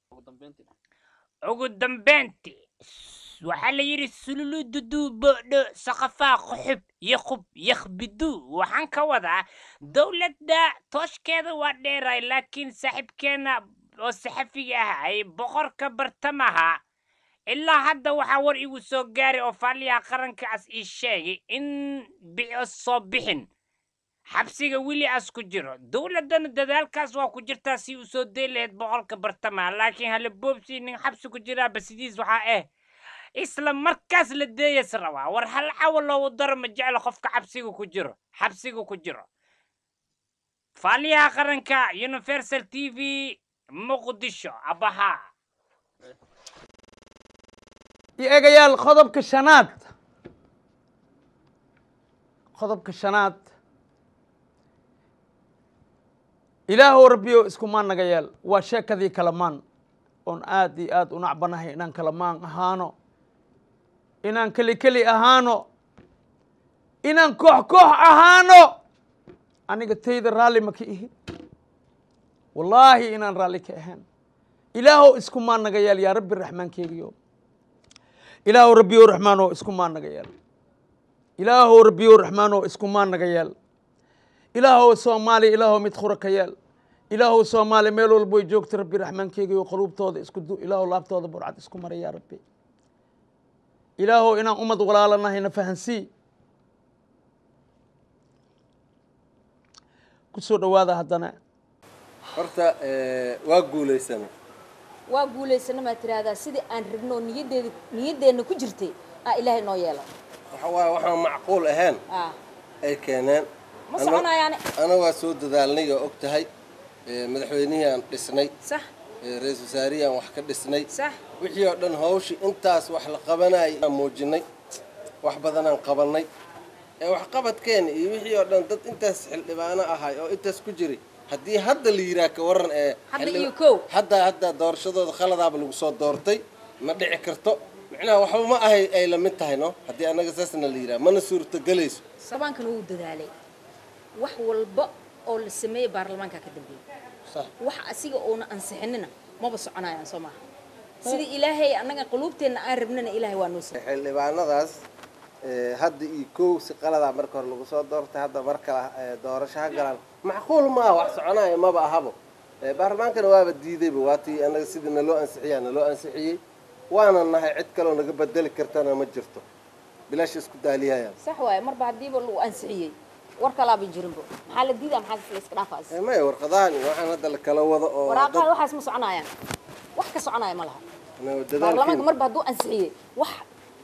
ugu dambeyntii waxaa la yidhi sululu duduu boodho saqafaa quxub yaqub yakhbiduu waxaan ka wadaa dowladda tooshkeeda waa dheeray laakiin saaxiibkeenna oo saxafiga ah ay boqorka bartamaha ilaa hadda waxaa war igu soo gaaray oo faaliyaha qarankaas ii sheegay in bico soo bixin xabsiga weli as ku jiro dowladdana dadaalkaas waa ku jirtaa si uu soo day lahayd boqolka bartamaha laakiin hala boobsii nin xabsi ku jiraaba sidiis waxaa ah isla markaas la deeyas rabaa war hal cawa loogu daro ma jeclo qofka xabsiga ku jiro xabsiga ku jiro faaliyaha qaranka universal t v muqdisho abahaa iyo eegayaal qodobka shanaad qodobka shanaad ilaahow rabbiyo iskumaan naga yeel waa sheekadii kalamaan oon aad iyo aad u nacbanahay inaan kalamaan ahaano inaan keli keli ahaano inaan koox koox ahaano aniga tayda raalli ma ka ihi wallaahi inaan raalli ka ahayn ilaahow iskumaan naga yeel yaa rabbi raxmaankeegiyo ilaahow rabbiyow raxmaanoo iskumaan naga yeel ilaahow rabbiyow raxmaanoo iskumaan naga yeel ilaahow soomaaliya ilaahow mid khura ka yeel ilaahow soomaaliya meel walbo ay joogta rabbi raxmaankeegiyo quluubtooda isku du ilaahow laabtooda burcad isku mara yaa rabbi ilaahow inaan ummad walaalanahayna fahansii ku soo dhowaada haddana horta waa guulaysana waa guulaysana maad tiraahdaa sidii aan rabno niyadeeda niyadeenna ku jirtay aa ilaahay noo yeela waxa waaye waxaan macquul ahayn aa ay keeneen ma Ana- soconayaane ana waa soo dadaalnay oo og tahay ee, madaxweynihii aan dhisnay sax ee, ra-iisul wasaarihii aan wax ka dhisnay sax wixii oo dhan hawshii intaas wax la qabanayay aan muujinay wax badanaan qabannay ee waxqabadkeena iyo wixii oo dhan dad intaas xildhibaano ahay oo intaas ku jiray haddii hadda la yidhaah ka warran ee Hadda xildhib- iyo kow. hadda hadda doorashadooda khaladaaba lagu soo doortay ma dhici karto micnaha waxba ma ahay ay la mid tahay no haddii annaga saasna la yidhaah mana suurtogelayso baarlamaankan wuu dadaalay wax walba oo la sameeyey baarlamaanka ka dambeeyey Sax. wax asiga oona ansixinina maba soconayaan soo maaha sidii ilaahay annaga quluubteenna aan rabnana ilaahay waa noo sameeyey xildhibaanadaas ee, hadda iyo kow si qaladaa marka hore lagu soo doortay hadda mar kale ee, doorasho ha galaan macquul maaha wax soconaya maba ahabo Ee, baarlamaankana waaba diidayba waatii annaga sidii naloo ansixiyaa naloo ansixiyey waana nahay cid kaloo naga bedeli kartana ma jirto bilaash isku daaliyayaan sax waaye marba haddiiba lagu ansixiyey war kalaaba jirinbo maxaa la diidaa maxaa la iska dhaafaas Ee, maya warqadahan iyo waxaan hadda la kala wado oo waraaqaha waxaas ma soconayaan wax ka soconaya ma laha dad- baarlamaanka dadaalkiina marba hadduu ansixiyey wax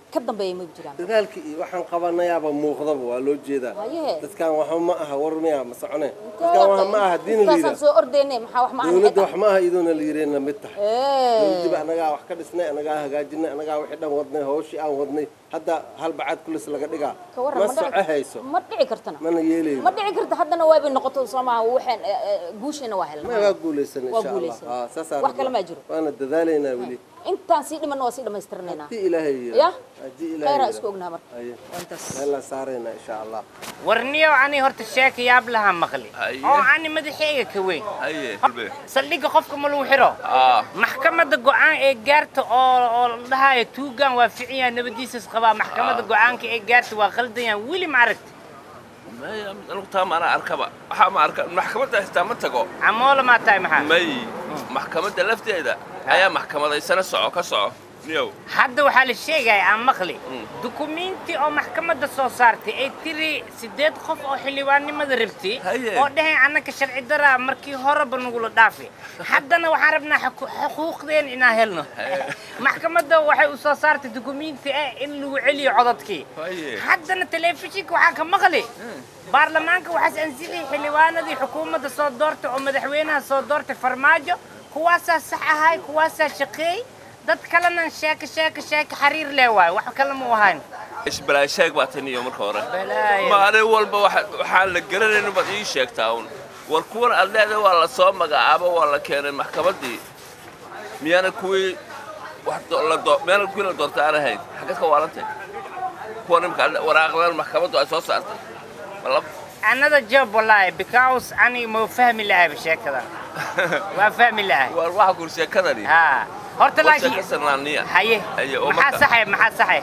ka dambeeya ma jiraan dadaalkii iyo waxaan qabanayaaba muuqdaba waa loo jeedaa haye dadkan waxba ma aha war miya ma socone dadkan wax ma aha diin intaasaan liida soo ordeyne maxaa wax ma ahan dowladda wax ma aha iyadoona liireenna mid tahay Ee. dowladdiiba anagaa wax ka dhisnay anagaa hagaajinay anagaa wixii dhan wadnay hawshii aan wadnay hadda hal bacaad kulis laga dhigaa ka waran ma ma soco dhici- hayso ma dhici kartana mana yeelayno ma dhici karta haddana waabay noqoto soomaa waxaan eh, eh, guushiina waa ma helnaa waa guulaysan Waa insha allah guulaysan. Aa, saasaan Wax kale rabnaa. ma jiro. waana dadaalaynaa weli intaan sii dhimanna waa sii dhammaystirnaynaa haddii ilaahay yidhi. ya haddii ilaahay khayraa yidhi. isku ognaha marka Haye. waa intaas meelaa saaraynaa insha allah warniyow ani horta sheeka yaab lahaa maqli Haye. oo ani madaxeyga ka weyn haye saldhigga qofka ma lagu xiro aa maxkamadda go'aan ee gaarta oo oo la dhahayo tuugan waa ficin yahay nabadiisas qabaa maxkamadda go'aanka ee gaarta waa qaldan yahay weli ma aragti maya anigu taa maana arkaba waxaa ma arka maxkamadda xitaa ma tago camoola maa tahay maxaa may maxkamadda lafteeda ayaa maxkamadaysana soco ka soco niyow hadda waxaa la sheegaya aan maqli dukumiinti oo maxkamadda soo saartay ay tiri siddeed qof oo xildhibaannimada rabtay Haye. oo dhahayn annaka sharci daraa markii horeba nagula dhaafay haddana waxaan rabnaa xuku- xuquuqdeen inaan helno maxkamadda waxay u soo saartay dukumiinti ah in lagu celiyo codadkii Haye. haddana telefishinka waxaan ka maqli baarlamaanka waxaas ansixiyey xildhibaanadii xukuumadda soo doortay oo madaxweynaha soo doortay farmaajo kuwaasaa sax ahay kuwaasaa shaqeey dad kalena sheeko sheeko sheeko xariir leh waayo wax kale ma u ahayn isbalaa sheeg baa tan iyo marka hore Balaayo. maalin walba waxa- waxaan la garanaynin baad ii sheegtaa un war kuwan aad leedahay waa la soo magacaabo waa la keenay maxkamaddii miyaana kuwii wax do- la doo- miyaana kuwii la doortay aan ahayn xaggeed ka waarantay kuwan imika waraaqdan maxkamaddu ay soo saartay ma la another job wallahi because aniga ma fahmi lahay sheekada waa fahmi lahay war waxa kur sheekadani ha horta war laakiin sheeka sanaaniya haye Haye, oo maxaa marka- saxay maxaa saxay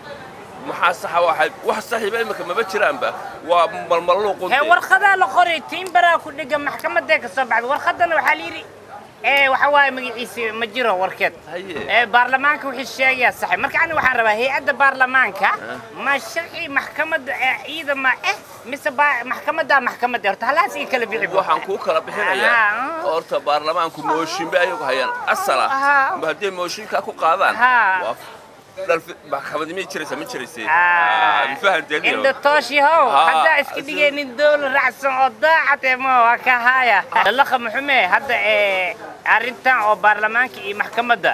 maxaa saxa waxay wax saxiiba imika maba jiraanba waa malmaluuqun hee warqadaa la qoray tiimbaraa ku dhega maxkamadee ka soo baxday warqadana waxaa la yidhi ee waxa waaye magaciisa ma jiro warkeed Haye. ee baarlamaanka wixii sheegaya saxay marka aniga waxaan rabaa hay-adda baarlamaanka ma sharci maxkamadda ee ciidama eh mise baa- maxkamaddaa maxkamadda horta halaas ii kala bixi buu. waxaan kuu kala bixinayaa Aha. horta baarlamaanku mooshinba ayagu hayaan asal ah Aha. ma hadday mooshinkaa ku qaadaan Ha. waa dhalfi maxkamadi miyay jiraysa ma jiraysay Ah. fahanteeniyo inda tooshihow Ah, haddaa iska dhigaynin dowla raacsan oo daacad ee ma waa ka haya dalaqa muxume hadda ee arrintan oo baarlamaanka iyo maxkamadda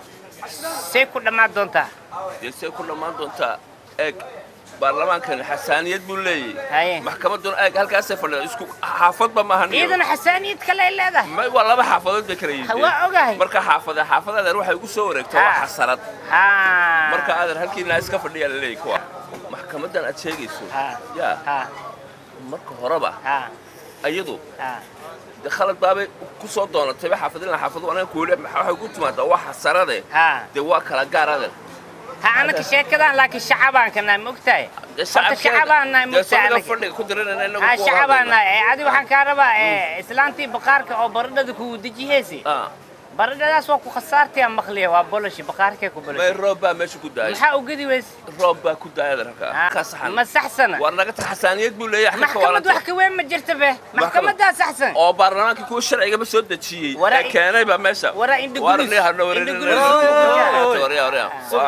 say ku dhammaan doontaa dee say ku dhammaan doontaa eeg baarlamaankani xasaaniyad buu leeyahay maxkamadduna eeg halkaasay fadhida isku xaafadba maaha niyo. ciidana xasaaniyad kale ay leedahay Ma- waa laba xaafadood bay kala yihiin waa ogahay marka xaafada xaafadadan waxay ugu soo wareegtaa waa xasarad ha marka aadan halkiina iska fadhiyaa la leeyahay kuwa maxkamaddan aad sheegayso yaa marka horeba ayadu de khalad baabay ku soo doonatayba xaafadilna xaafadu anaga kuule waxay ku timaadaa waa xasarade dee waa kala gaar adan ha anaka sheekadan laakiin shacabaan ka nahay ma ogtahay horta shacabaan nahay ma ogtahay anaga fadhiga ku diranayna inagu ha ku shacabaan hadlayna. nahay adi waxaan kaa rabaa ee, islaantii baqaarka oo baradhada kugu dejihaysi baradhadaas waa ku khasaartaya maqliya waa boloshi baqaarkee ku may boloshi roob baa meesha ku daayay maxaa ugadi weys roob baa ku daayay halkaa ka saxan ma saxsana waa naga tax xasaaniyad buu leeyahay xagga maxkamad waalanta. wax ka weyn ma jirta be maxkamadaa saxsan oo baarlamaanka kuwa sharcigaba soo dejiyey Waraa ee keenay baa meesha waraa indha Waar gudus. nin hadna wareerin- Indha gudus. Waryaa, waryaa. Waa-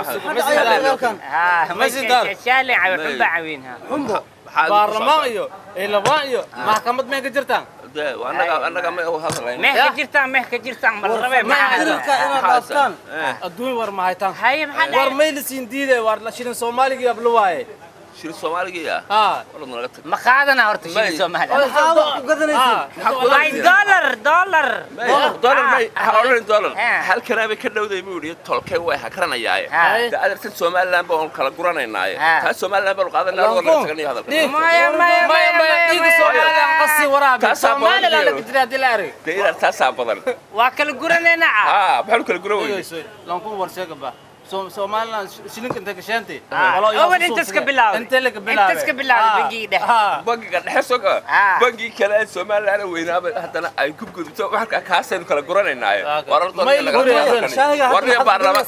ha Masjidaan. shaale cawi xunba cawiinha xumbo Maxaa baarlamaan iyo ciidamada iyo maxkamad may ka jirtaan dee, waa annaga- annaga ma u hadlayno. meh ka jirtaan meh ka jirtaan ma la rabee maxaa dilka inaad dhaaftaan adduun war ma haytaan war may la siin diiday war la shilin soomaaliga ablo waaye shil soomaaliga haa Walad naga tag. ma qaadana horta shilin soomaali maxaa wax ku gadanaysiin Ay, dollar dollar dollar may ha odhanin dollar halkanaa bay ka dhowday buu yidhi tolkay way hakranayaaye de adeertan somaliland baan kala guranaynaaye taa somaliland baanu qaadanaa war laga taganayo hadalka maya maya maya maya dhiiga soomaaliya qasi waraabi Taasaa badan soomaaliland iyo. laga jira haddii la arag dee inaad taasaa badan waa kala guranayna haa maxaanu kala guran weyne lanku war sheega ba Soomaaliland shilinka inta ka sheentay awal intas ka bilaawday inta laga bilaabay intas ka bilaawday bangiga dhexe bangiga dhexe soga bangii kale ee somaliland weynaaba haddana ay ku gudubto waxka kaasaynu kala guranaynaaye May la gurayaan. warniya baarlama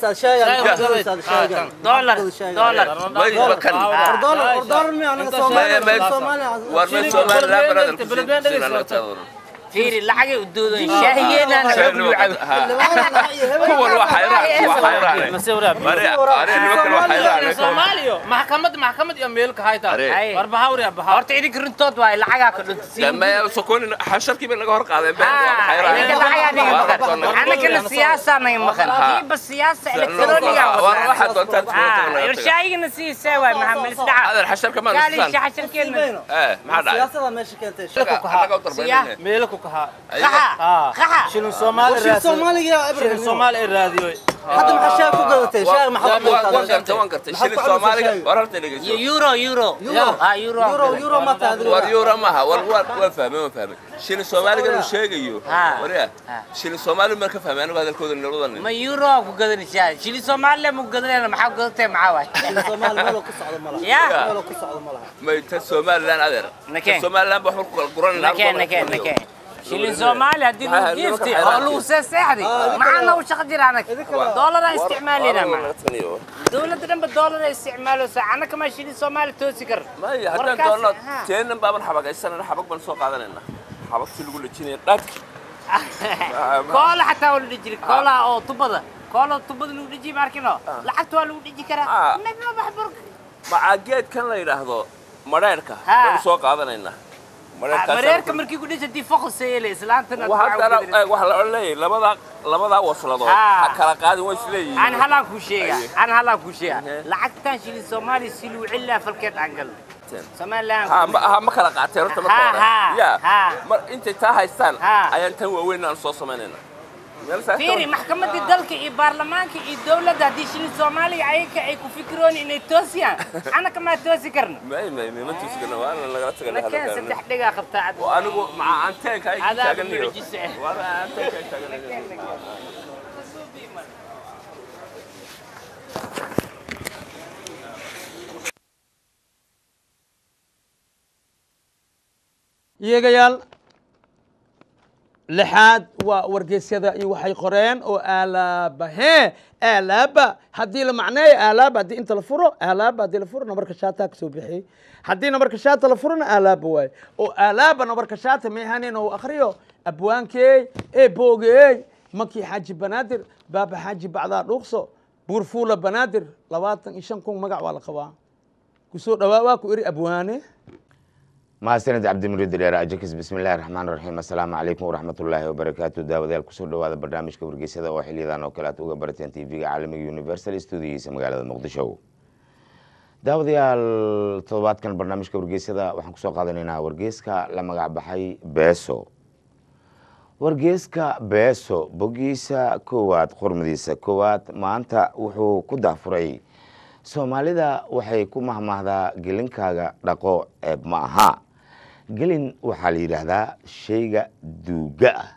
dollar dollar may bakan war may somaliland brother ku siin- siin anaga taadoonan fiiri lacagay u doodeen shaahiyeenana xoog luu cabo kuwan waa xayraan waa xayraan soomaaliyo maxkamad maxkamad iyo meelka hayta Are. war bahawri bahaw horta idinka runtood waay lacagaa ka dhunta sokonin xasharkii bay naga hor qaadeen been idinka lacagaa naga maqan annagana siyaasaa naga maqan kiiba siyaasa elektroniga waxaad doontaan irshaayigana siisaa waay maxamed isdhaca adeer xasharka ma kaalisha xasharkeena eh maxaa dhacay siyaasada meesha keentay annaga u darbaynayne meelo ku kahaa qaxa qaxa shilin soomaali Shilin Soomaaliga shilin soomaali ay raadiyo hadda maxaa shaah ku gadatay shaah maxaa ku waan gartay waan gartay shilin soomaaliga war horta dhegeyso euro euro ah euro euro euro ma tahay war euro maaha war war waan fahmay waan fahmay shilin soomaaliga uu sheegayo Ha. warya shilin soomaali ma ka fahmay anigu hadalkooda labada nin ma euro ku gadanaysaa shili soomaaliya ma gadanayna maxaa gadatay maxaa waay Soomaali meel ku socdo ma laha ya meel ku socdo ma laha may ta somaliland adeer Nakeen. ta somaliland ba xulku kala guran nakeen nakeen nakeen shilin soomaali haddii lagu giifti oo lagu seeseexdi maxaana u shaqo jira anag doolaraan isticmaalina ma dowladda dhanba doolar ay isticmaaloosa annaka maa shilin soomaali toosi kar maya haddaan Warkaas- doonno ha. teenan baaban xabagaysanana xabag baan soo qaadanayna xabagtii lagu lejinaya dhadki koola xataa waa la dhiji jiray koolaha oo tubada koola tubada lagu dhiji ma arkino lacagta waa lagu dhiji karaa midna baxbur macaa geedkan la yidhaahdo madheerhka Ha. baynu soo qaadanaynaa Madheerhkaas- mareerka markii ku dhisa dii foqoseele islaantana Wa- haddana eh, waxa la odhan leeyahay labadaa labadaa wasladood Ha. ha kala qaadin way isleeyihiin aan halaan kuu sheega Aye. aan halaan kuu sheega lacagtan shilin soomaali si luu cilaa falkeed aan galno somaliland ha ma ha ma kala qaateen horta marka Ha, hore ha, ya ha. mar intay taa haystaan Ha. ayaan tan waaweyn aan soo samaynayna meel saa fiiri maxkamadda dalka iyo baarlamaanka iyo dowladda haddii shilin soomaaliga ayaga ay ku fikiroon inay toosiyaan annaka maa toosi karna may may may ma tusigana waa in lagala tagana nakeen saddex dhigaa qabtaa cad oo anigu maca anteenka ay Adaa taaganayo mucjise ah. waa anteenka ay taaganayo iyegayaal lixaad waa wargeysyada iyo waxay qoreen oo aalaaba hee aalaaba haddii la macneeyo aalaaba haddii inta la furo aalaaba haddii la furo nabarka shaataa kasoo bixiyey haddii nabarka shaata la furona aalaaba waaye oo aalaaba nabarka shaata meehanin oo akriyo abwaankeey ee boogeey makii xaaji banaadir baaba xaaji bacdaa dhuuqso buurfuula banaadir labaatan iyo shan kun magac waa la qabaa kusoo dhawaa waa ku eri abwaane mahadsanid cabdimuriid dheer ajakis bismillahi raxmaan raxiim assalaamu calaykum waraxmatullaahi wabarakaatu daawadayaal kusoo dhowaada barnaamijka wargeysada oo xiliyadan oo kale aad uga barateen tv-ga caalamiga universal stuudiyiisa magaalada muqdisho daawadayaal toddobaadkan barnaamijka wargeysada waxaan kusoo qaadanaynaa wargeyska la magac baxay beeso wargeyska beeso bogiisa koowaad qormadiisa koowaad maanta wuxuu ku daafuray soomaalida waxay ku mahmahdaa gelinkaaga dhaqo ceeb ma aha gelin waxaa la yidhaahdaa shayga duuga ah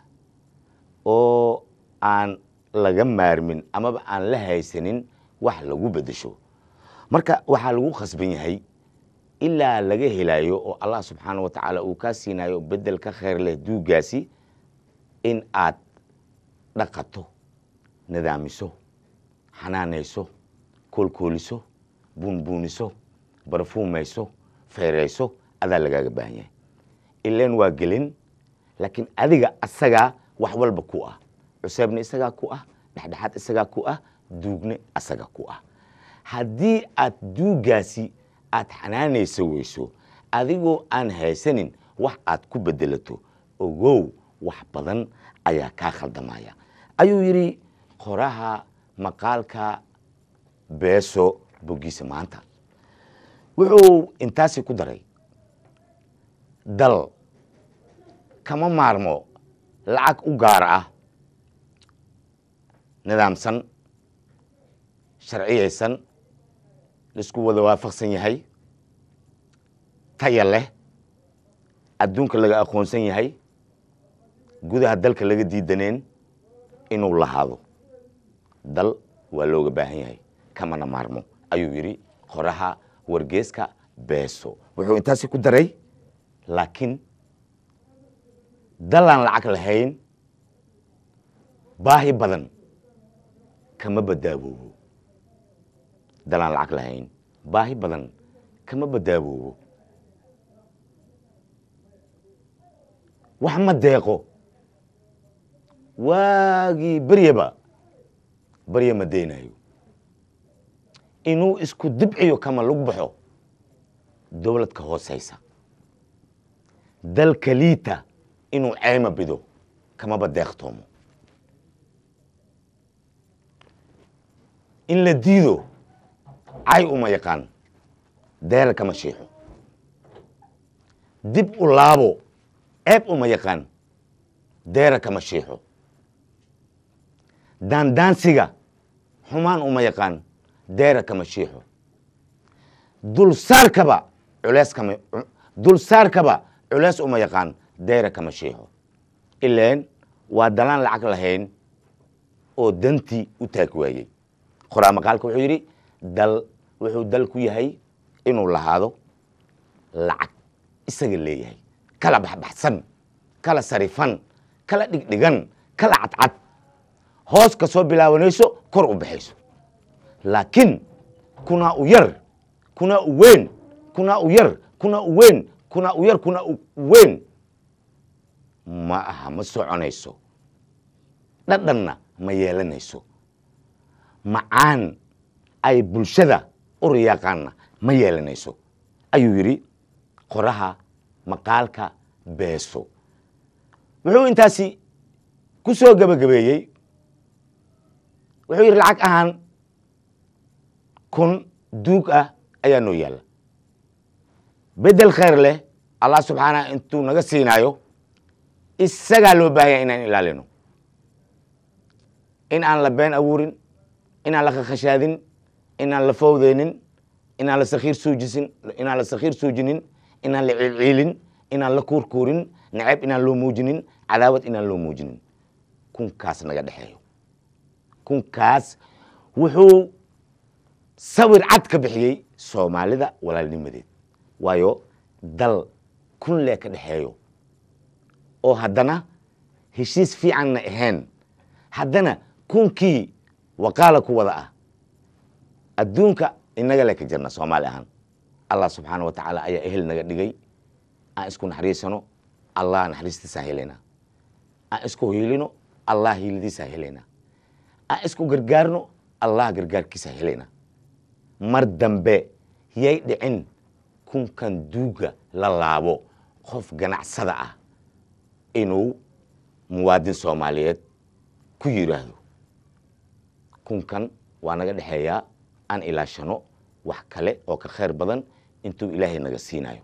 oo aan laga maarmin amaba aan la haysanin wax lagu beddesho marka waxaa lagu khasban yahay ilaa laga helayo oo allah subxaana wa tacaala uu kaa siinayo beddel ka khayr leh duugaasi in aad dhaqato nidaamiso xanaanayso koolkooliso buunbuuniso barfuumayso feerayso adaa lagaaga baahan yahay ilan waa gelin laakiin adiga asagaa wax walba ku ah cuseebna isagaa ku ah dhexdhexaad isagaa ku ah duugne asaga ku ah haddii aad duugaasi aad xanaanaysa weyso adigoo aan haysanin wax aad ku bedelato ogow wax badan ayaa kaa khaldamaya ayuu yidhi qoraha maqaalka beeso bogiisa maanta wuxuu intaasi ku daray dal kama maarmo lacag u gaar ah nidaamsan sharciyaysan laisku wada waafaqsan yahay taya leh adduunka laga aqoonsan yahay gudaha dalka laga diidaneen inuu lahaado dal waa looga baahan yahay kamana maarmo ayuu yidhi qoraha wargeeska beeso wuxuu intaasi ku daray laakiin dalaan lacag lahayn baahi badan kama badaaboobo dalaan lacag lahayn baahi badan kama badaaboobo wax ma deeqo waagii beryaba barya ma deynayo inuu isku dibciyo kama lug baxo dowlad ka hoosaysa dalka liita inuu ceyma bido kamaba deeqtoomo in la diido cay uma yaqaan deera kama shiixo dib u laabo ceeb uma yaqaan deera kama shiixo daandaansiga xumaan uma yaqaan deera kama shiixo dulsaarkaba culees kama dulsaarkaba culees uma yaqaan deera kama shiixo ileen waa dalaan lacag lahayn oo dantii u taag waayey qoraa maqaalka wuxuu yidhi dal wuxuu dal ku yahay inuu lahaado lacag isaga leeyahay kala baxbaxsan kala sarifan kala dhigdhigan kala cadcad hoos ka soo bilaabanayso kor u baxayso laakiin kunaa u yar kunaa u weyn kunaa u yar kunaa u weyn kunaa u yar kunaa u weyn ma aha ma soconayso dhadhanna ma yeelanayso macaan ay bulshada u riyaaqaanna ma yeelanayso ayuu yidhi qoraha maqaalka beeso wuxuu intaasi ku soo gebagabeeyey wuxuu yidhi lacag ahaan kun duug ah ayaa noo yaalla beddel khayr leh allah subxaanah intuu naga siinaayo isagaa loo baahanya inaan ilaalino in aan la been abuurin inaan la khashadin inaan la fawdeynin inaan la sakhiir suujisin inaan la sakhiir suujinin inaan la ciilciilin inaan la kuurkuurin nacab inaan loo muujinin cadaawad inaan loo muujinin kunkaas naga dhexeeyo kunkaas wuxuu sawir cad ka bixiyey soomaalida walaalnimadeed waayo dal kun lee ka dhexeeyo oo haddana heshiis fiicanna ahayn haddana kunkii waqaala ku wada ah adduunka inaga le ka jirna soomaali ahaan allah subxaana wa tacaala ayaa ehel naga dhigay aan isku naxariisano allah naxariistiisaa helaynaa aan isku hiilino allah hiiladiisaa helaynaa aan isku gargaarno allah gargaarkiisaa helaynaa mar dambe yay dhicin kunkan duuga la laabo qof ganacsada ah inuu muwaadin soomaaliyeed ku yidhaahdo kunkan waa naga dhexeeyaa aan ilaashano wax kale oo ka khayr badan intuu ilaahay naga siinayo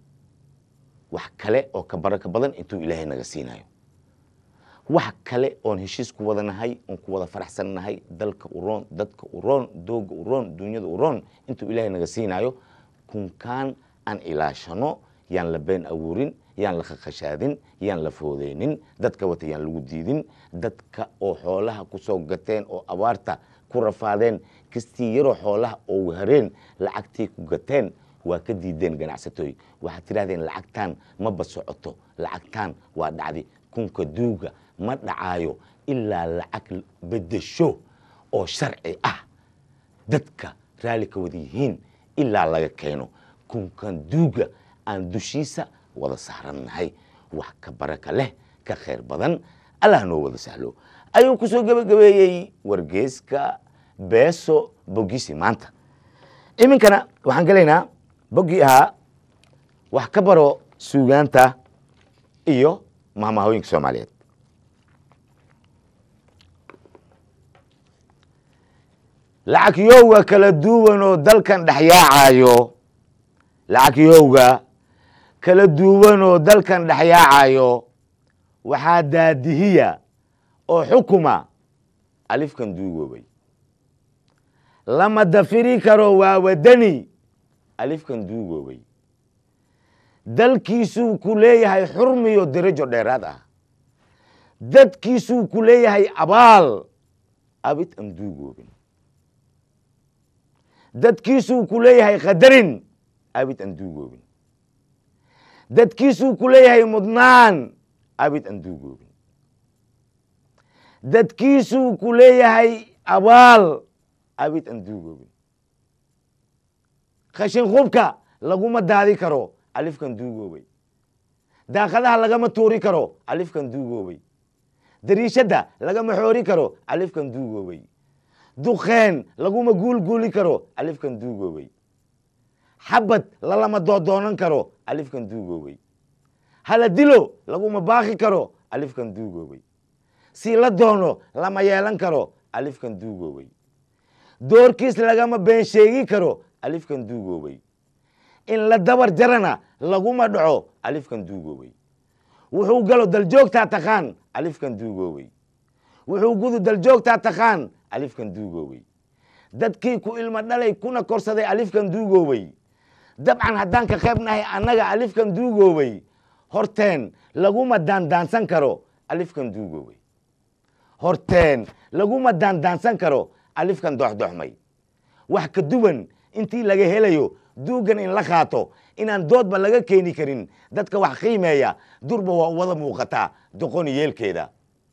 wax kale oo ka baraka badan intuu ilaahay naga siinayo wax kale oon heshiis ku wada nahay oon ku wada faraxsan nahay dalka uroon dadka uroon dooga uroon dunyada uroon intuu ilaahay naga siinayo kunkaan aan ilaashano yaan la been abuurin yaan la khakashaadin yaan la foodeynin dadka wata yaan lagu diidin dadka oo xoolaha ku soo gateen oo abaarta ku rafaadeen kastii yaroo xoolaha oo hareen lacagtii ku gateen waa ka diideen ganacsatooy waxaad tidhahdeen lacagtaan maba socoto lacagtaan waa dhacdi kunka duuga ma dhacaayo ilaa lacag bedesho oo sharci ah dadka raalli ka wada yihiin ilaa laga keeno kunkan duuga aan dushiisa wada saarannahay wax ka baraka leh ka khayr badan allah noo wada sahlo ayuu ku soo gebagabeeyey wargeeska beeso bogiisi maanta iminkana waxaan gelaynaa boggii ahaa wax ka baro suugaanta iyo mahmahooyinka soomaaliyeed lacagyowga kala duwan oo dalkan dhexyaacayo lacagyowga kala duwan oo dalkan dhexyaacayo waxaa daadihiya oo xukuma alifkan duugoobay lama dafiri karo waa wadani alifkan duugoobay dalkiisuu ku leeyahay xurmiyo derajo dheeraad ah dadkiisuu ku leeyahay abaal abid aan duugoobin dadkiisuu ku leeyahay qadarin abid aan duugoobin dadkiisuu ku leeyahay mudnaan abid aan duugoobin dadkiisuu ku leeyahay abaal abid aan duugoobin khashin khubka laguma daadi karo alifkan duugoobay daaqadaha lagama tuuri karo alifkan duugoobay dariishadda lagama xoori karo alifkan duugoobay duqeen laguma guulguuli karo alifkan duugoobay xabad lalama doodoonan karo alifkan duugoobay hala dilo laguma baaqi karo alifkan duugoobay si la doono lama yeelan karo alifkan duugoobay doorkiis lagama been sheegi karo alifkan duugoobay in la dabar jarana laguma dhaco alifkan duugoobay wuxuu galo daljoogtaa taqaan alifkan duugoobay wuxuu gudu daljoogtaa taqaan alifkan duugoobay dadkii ku ilmo dhalay kuna korsaday alifkan duugoobay dabcan haddaan ka qayb nahay annaga alifkan duugoobay horteen laguma daandaansan karo alifkan duugoobay horteen laguma daandaansan karo alifkan doxdoxmay wax ka duwan intii laga helayo duugan in la qaato inaan doodba laga keeni karin dadka wax qiimeeya durba waa u wada muuqataa doqoni yeelkeeda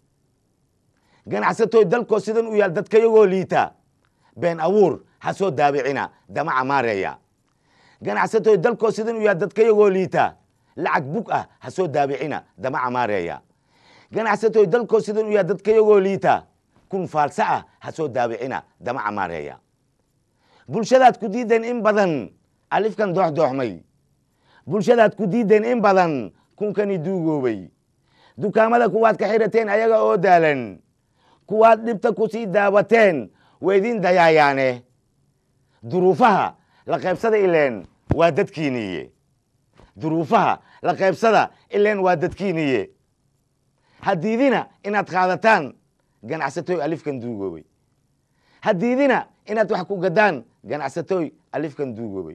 ganacsatoy dalkoo sidan u yaal dadkayagoo liita been abuur ha soo daabicina damaca maareeya ganacsatoy dalkoo sidan u yaal dadkayagoo liita lacag bug ah ha soo daabicina damaca maareeya ganacsatoy dalkoo sidan u yaal dadkayagoo liita kun faalsa ah ha soo daabicina damaca maareeya bulshadaad ku diideen in badan alifkan dooxdooxmay bulshadaad ku diideen in badan kunkani duugoobay dukaamada kuwaad ka xirateen ayaga oo daalan kuwaad dhibta ku sii daawateen waydin dayaayaane duruufaha la qaybsada ileen waa dadkiiniye duruufaha la qaybsada ileen waa dadkiiniye hadiidina inaad qaadataan ganacsatoy alifkan duugoobay hadiidina inaad wax ku gadaan ganacsatoy alifkan duugoobay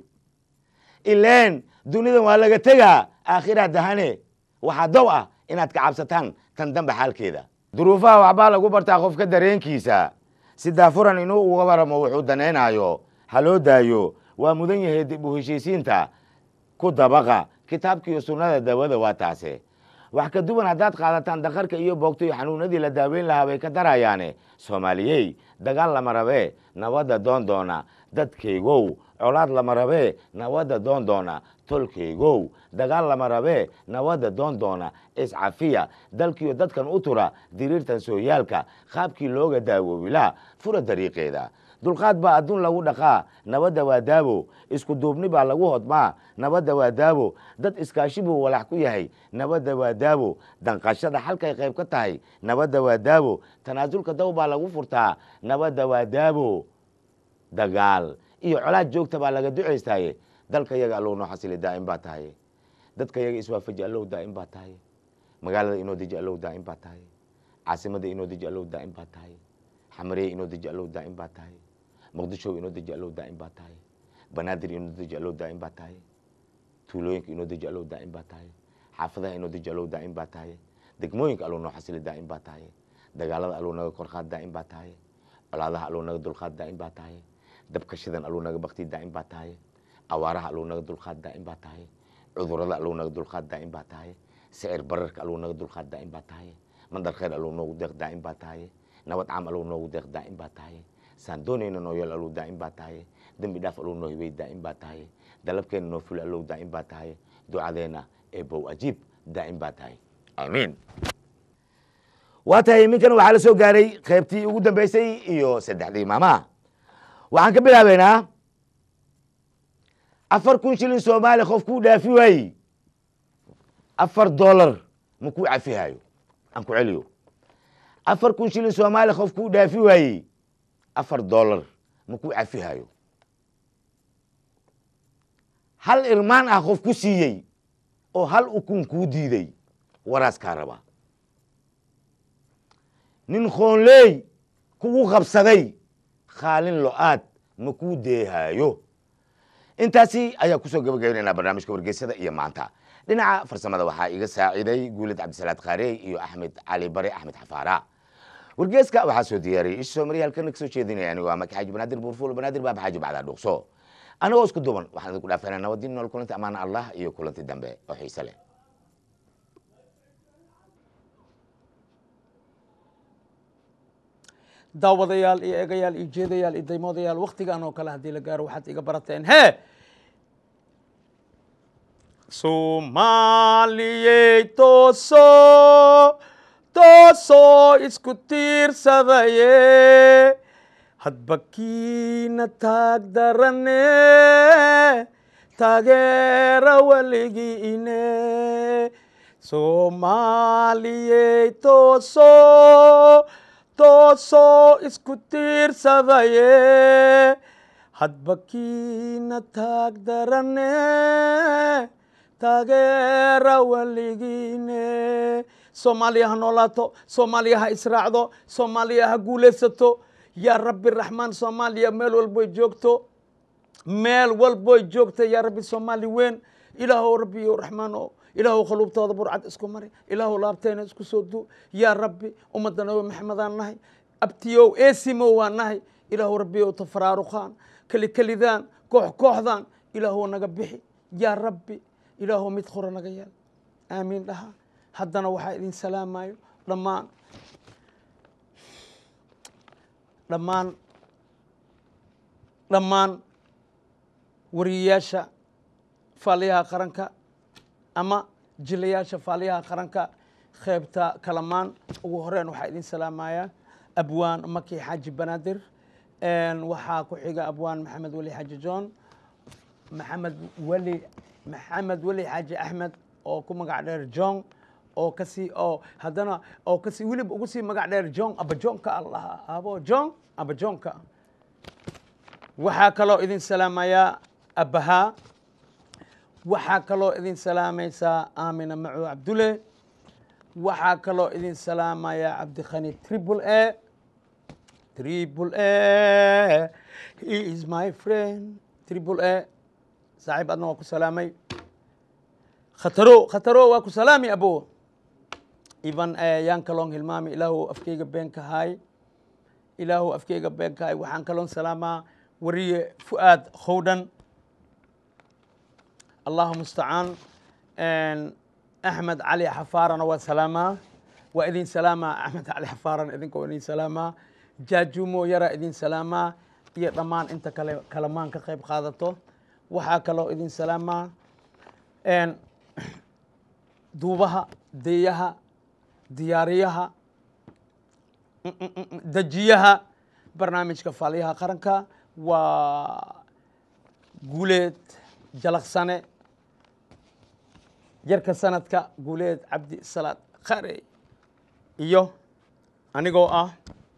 ileen dunidan waa laga tegaa aakhira dahane waxaa dow ah inaad ka cabsataan tan dambe xaalkeeda duruufaha waxbaa lagu bartaa qofka dareenkiisa si daafuran inuu uga waramo wuxuu danaynayo ha loo daayo waa mudan yahay dib u heshiisiinta ku dabaqa kitaabkiiyo sunnada daawada waa taase wax ka duwan haddaad qaadataan daqarka iyo boogto iyo xanuunadii la daaweyn lahaa bay ka darayaane soomaaliyey dagaal lama rabee nabadda doon doona dadkaygow colaad lama rabee nabadda doon doona tolkaygow dagaal lama rabee nabadda doon doona iscafiya dalkiiyo dadkan u tura diriirtan sooyaalka qaabkii looga daawowilaa fura dariiqeeda dulqaad baa adduun lagu dhaqaa nabadda waa daabo isku duubni baa lagu hodmaa nabadda waa daabo dad iskaashi buu walax ku yahay nabadda waa daabo danqashada xalkay qayb ka tahay nabadda waa daabo tanaasulka daw baa lagu furtaa nabadda waa daabo dagaal iyo colaad joogta baa laga ducaystaaye dalka yaga allow noo xasili daa'im baa tahay dadka yaga iswaafaji allow daa'im baa tahay magaalada inoo deji allow daa'im baa tahay caasimada inoo deji allow daa'im baa tahay xamareye inoo deji allow daa'im baa tahay muqdisho inoo deji allow daa'im baa tahay banaadir inoo deji allow daa'im baa tahay tuulooyinka inoo deji allow daa'im baa tahay xaafadaha inoo deji allow daa'im baa tahay degmooyinka allow noo xasili daa'im baa tahay dagaalada allow naga korqaad daa'im baa tahay colaadaha allow naga dulqaad daa'im baa tahay dabka shidan allow naga bakti daa'im baa tahay awaaraha allow naga dulqaad daa'im baa tahay cudurada allow naga dulqaad daa'im baa tahay sicir bararka allow naga dulqaad daa'im baa tahay mandar khayr allow noogu deeq daa'im baa tahay nabad caam allow noogu deeq daa'im baa tahay saan doonayna noo yeel allow daa'im baa tahay dembi dhaaf allow noo hibey daa'im baa tahay dalabkeena noo fuli allow daa'im baa tahay ducadeena eebow ajiib daa'im baa tahay aamiin waa tahay iminkan waxaa la soo gaaray qaybtii ugu dambeysay iyo saddexdii maamaha waxaan ka bilaabeynaa afar kun shilin soomaali qof kuu dhaafi waaye afar dollar ma kuu cafihayo aan ku celiyo afar kun shilin soomaali qof kuu dhaafi waaye afar dollar ma kuu cafihayo hal irmaan ah qof ku siiyey oo hal ukun kuu diiday waraaskaa raba nin khoonleey kugu qabsaday khaalin lo-aad ma kuu deehaayo intaasi ayaa kusoo gabagabaynaynaa barnaamijka wargeysada iyo maanta dhinaca farsamada waxaa iga saaciiday guulid cabdisalaad khaarey iyo axmed cali bare axmed xafaara wargeeska waxaa soo diyaariyey isha soomariya halkan kasoo jeedinaya anigo ama kaxaaji banaadir buurfuul banaadir baaba xaaji bacdaa dhuuqso anagoo isku duban waxaan idinku dhaafanaa nabadin nool kulanti amaana allah iyo kulanti dambe oo xiise leh daawadayaal iyo eegayaal iyo jeedayaal iyo daymoodayaal waktigan oo kale haddii la gaaro waxaad iga barateen hee soomaaliyey toosoo toosoo isku tiirsadaye hadba kiina taag darane taageera weligiine soomaaliyey toosoo toosoo isku tiirsadaye hadba kiina taag darane taageera weligiine soomaaliya ha noolaato soomaaliya ha israacdo soomaaliya ha guulaysato yaa rabbi raxmaan soomaaliya meel walboy joogto meel walboy joogta yaa rabbi soomaali weyn ilaahow rabbiyo raxmaano ilaahow khaluubtooda burcad isku mari ilaahow laabteena isku soo du yaa rabbi ummadda nabi maxamedaan nahay abtiyow eesimow waan nahay ilaahow rabbiyow tafaraaruqaan keli kelidaan koox kooxdaan ilaahow naga bixi yaa rabbi ilaahow mid qura naga yeel aamiin dhaha haddana waxaa idin salaamayo dhammaan dhammaan dhammaan wariyayaasha faaliyaha qaranka ama jilayaasha faaliyaha qaranka qeybta kalamaan ugu horeyn waxaa idin salaamayaa abwaan maki xaaji banaadir waxaa ku xiga abwaan maxamed weli xaaji john maxamed weli maxamed weli xaaji axmed oo ku magac dheer john oo kasii oo haddana oo kasii weliba ugu sii magac dheer john abajoonka allaha abo john abajoonka waxaa kaloo idin salaamayaa abahaa waxaa kaloo idin salaamaysaa aamina macu cabdule waxaa kaloo idin salaamayaa cabdikhani triple a triple a he is my friend triple a saaxiib adna waa ku salaamay khataro khataro waa ku salaami abo ivan yaan kaloon hilmaami ilaahu afkeyga beenka haay ilaahu afkeyga beenka haay waxaan kaloon salaamaa wariye fu'aad khowdhan allahu mustacaan axmed cali xafaarana waa salaamaa waa idin salaamaa axmed cali xafaarana idinka waa idin salaamaa jaajuumo yara idin salaamaa iyo dhammaan inta kale kalamaan ka qayb qaadato waxaa kaloo idin salaamaa duubaha deeyaha diyaariyaha dejiyaha barnaamijka faaliyaha qaranka waa guuleed jalaqsane yarka sanadka guuleed cabdi salaad khare iyo anigoo ah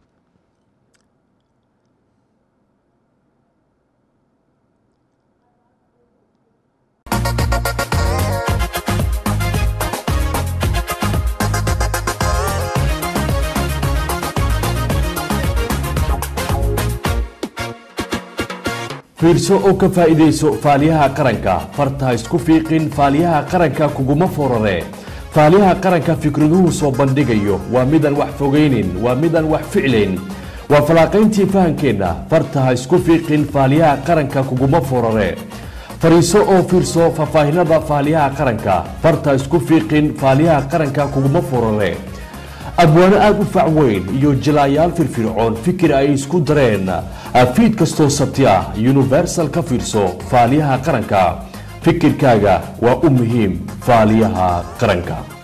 fiirso oo ka faa'iidayso faaliyaha qaranka farta isku fiiqin faaliyaha qaranka kuguma forare faaliyaha qaranka fikraduhu soo bandhigayo waa midaan wax fogaynin waa midaan wax ficlayn waa falaaqayntii fahankeenna farta ha isku fiiqin faaliyaha qaranka kuguma forare fariiso oo fiirso faahfaahinada faaliyaha qaranka farta isku fiiqin faaliyaha qaranka kuguma forare abwaano aada u fac weyn iyo jilaayaal firfircoon fikir ay isku dareen fiid kastoo sabti ah universal ka fiirso faaliyaha qaranka fikirkaaga waa u muhiim faaliyaha qaranka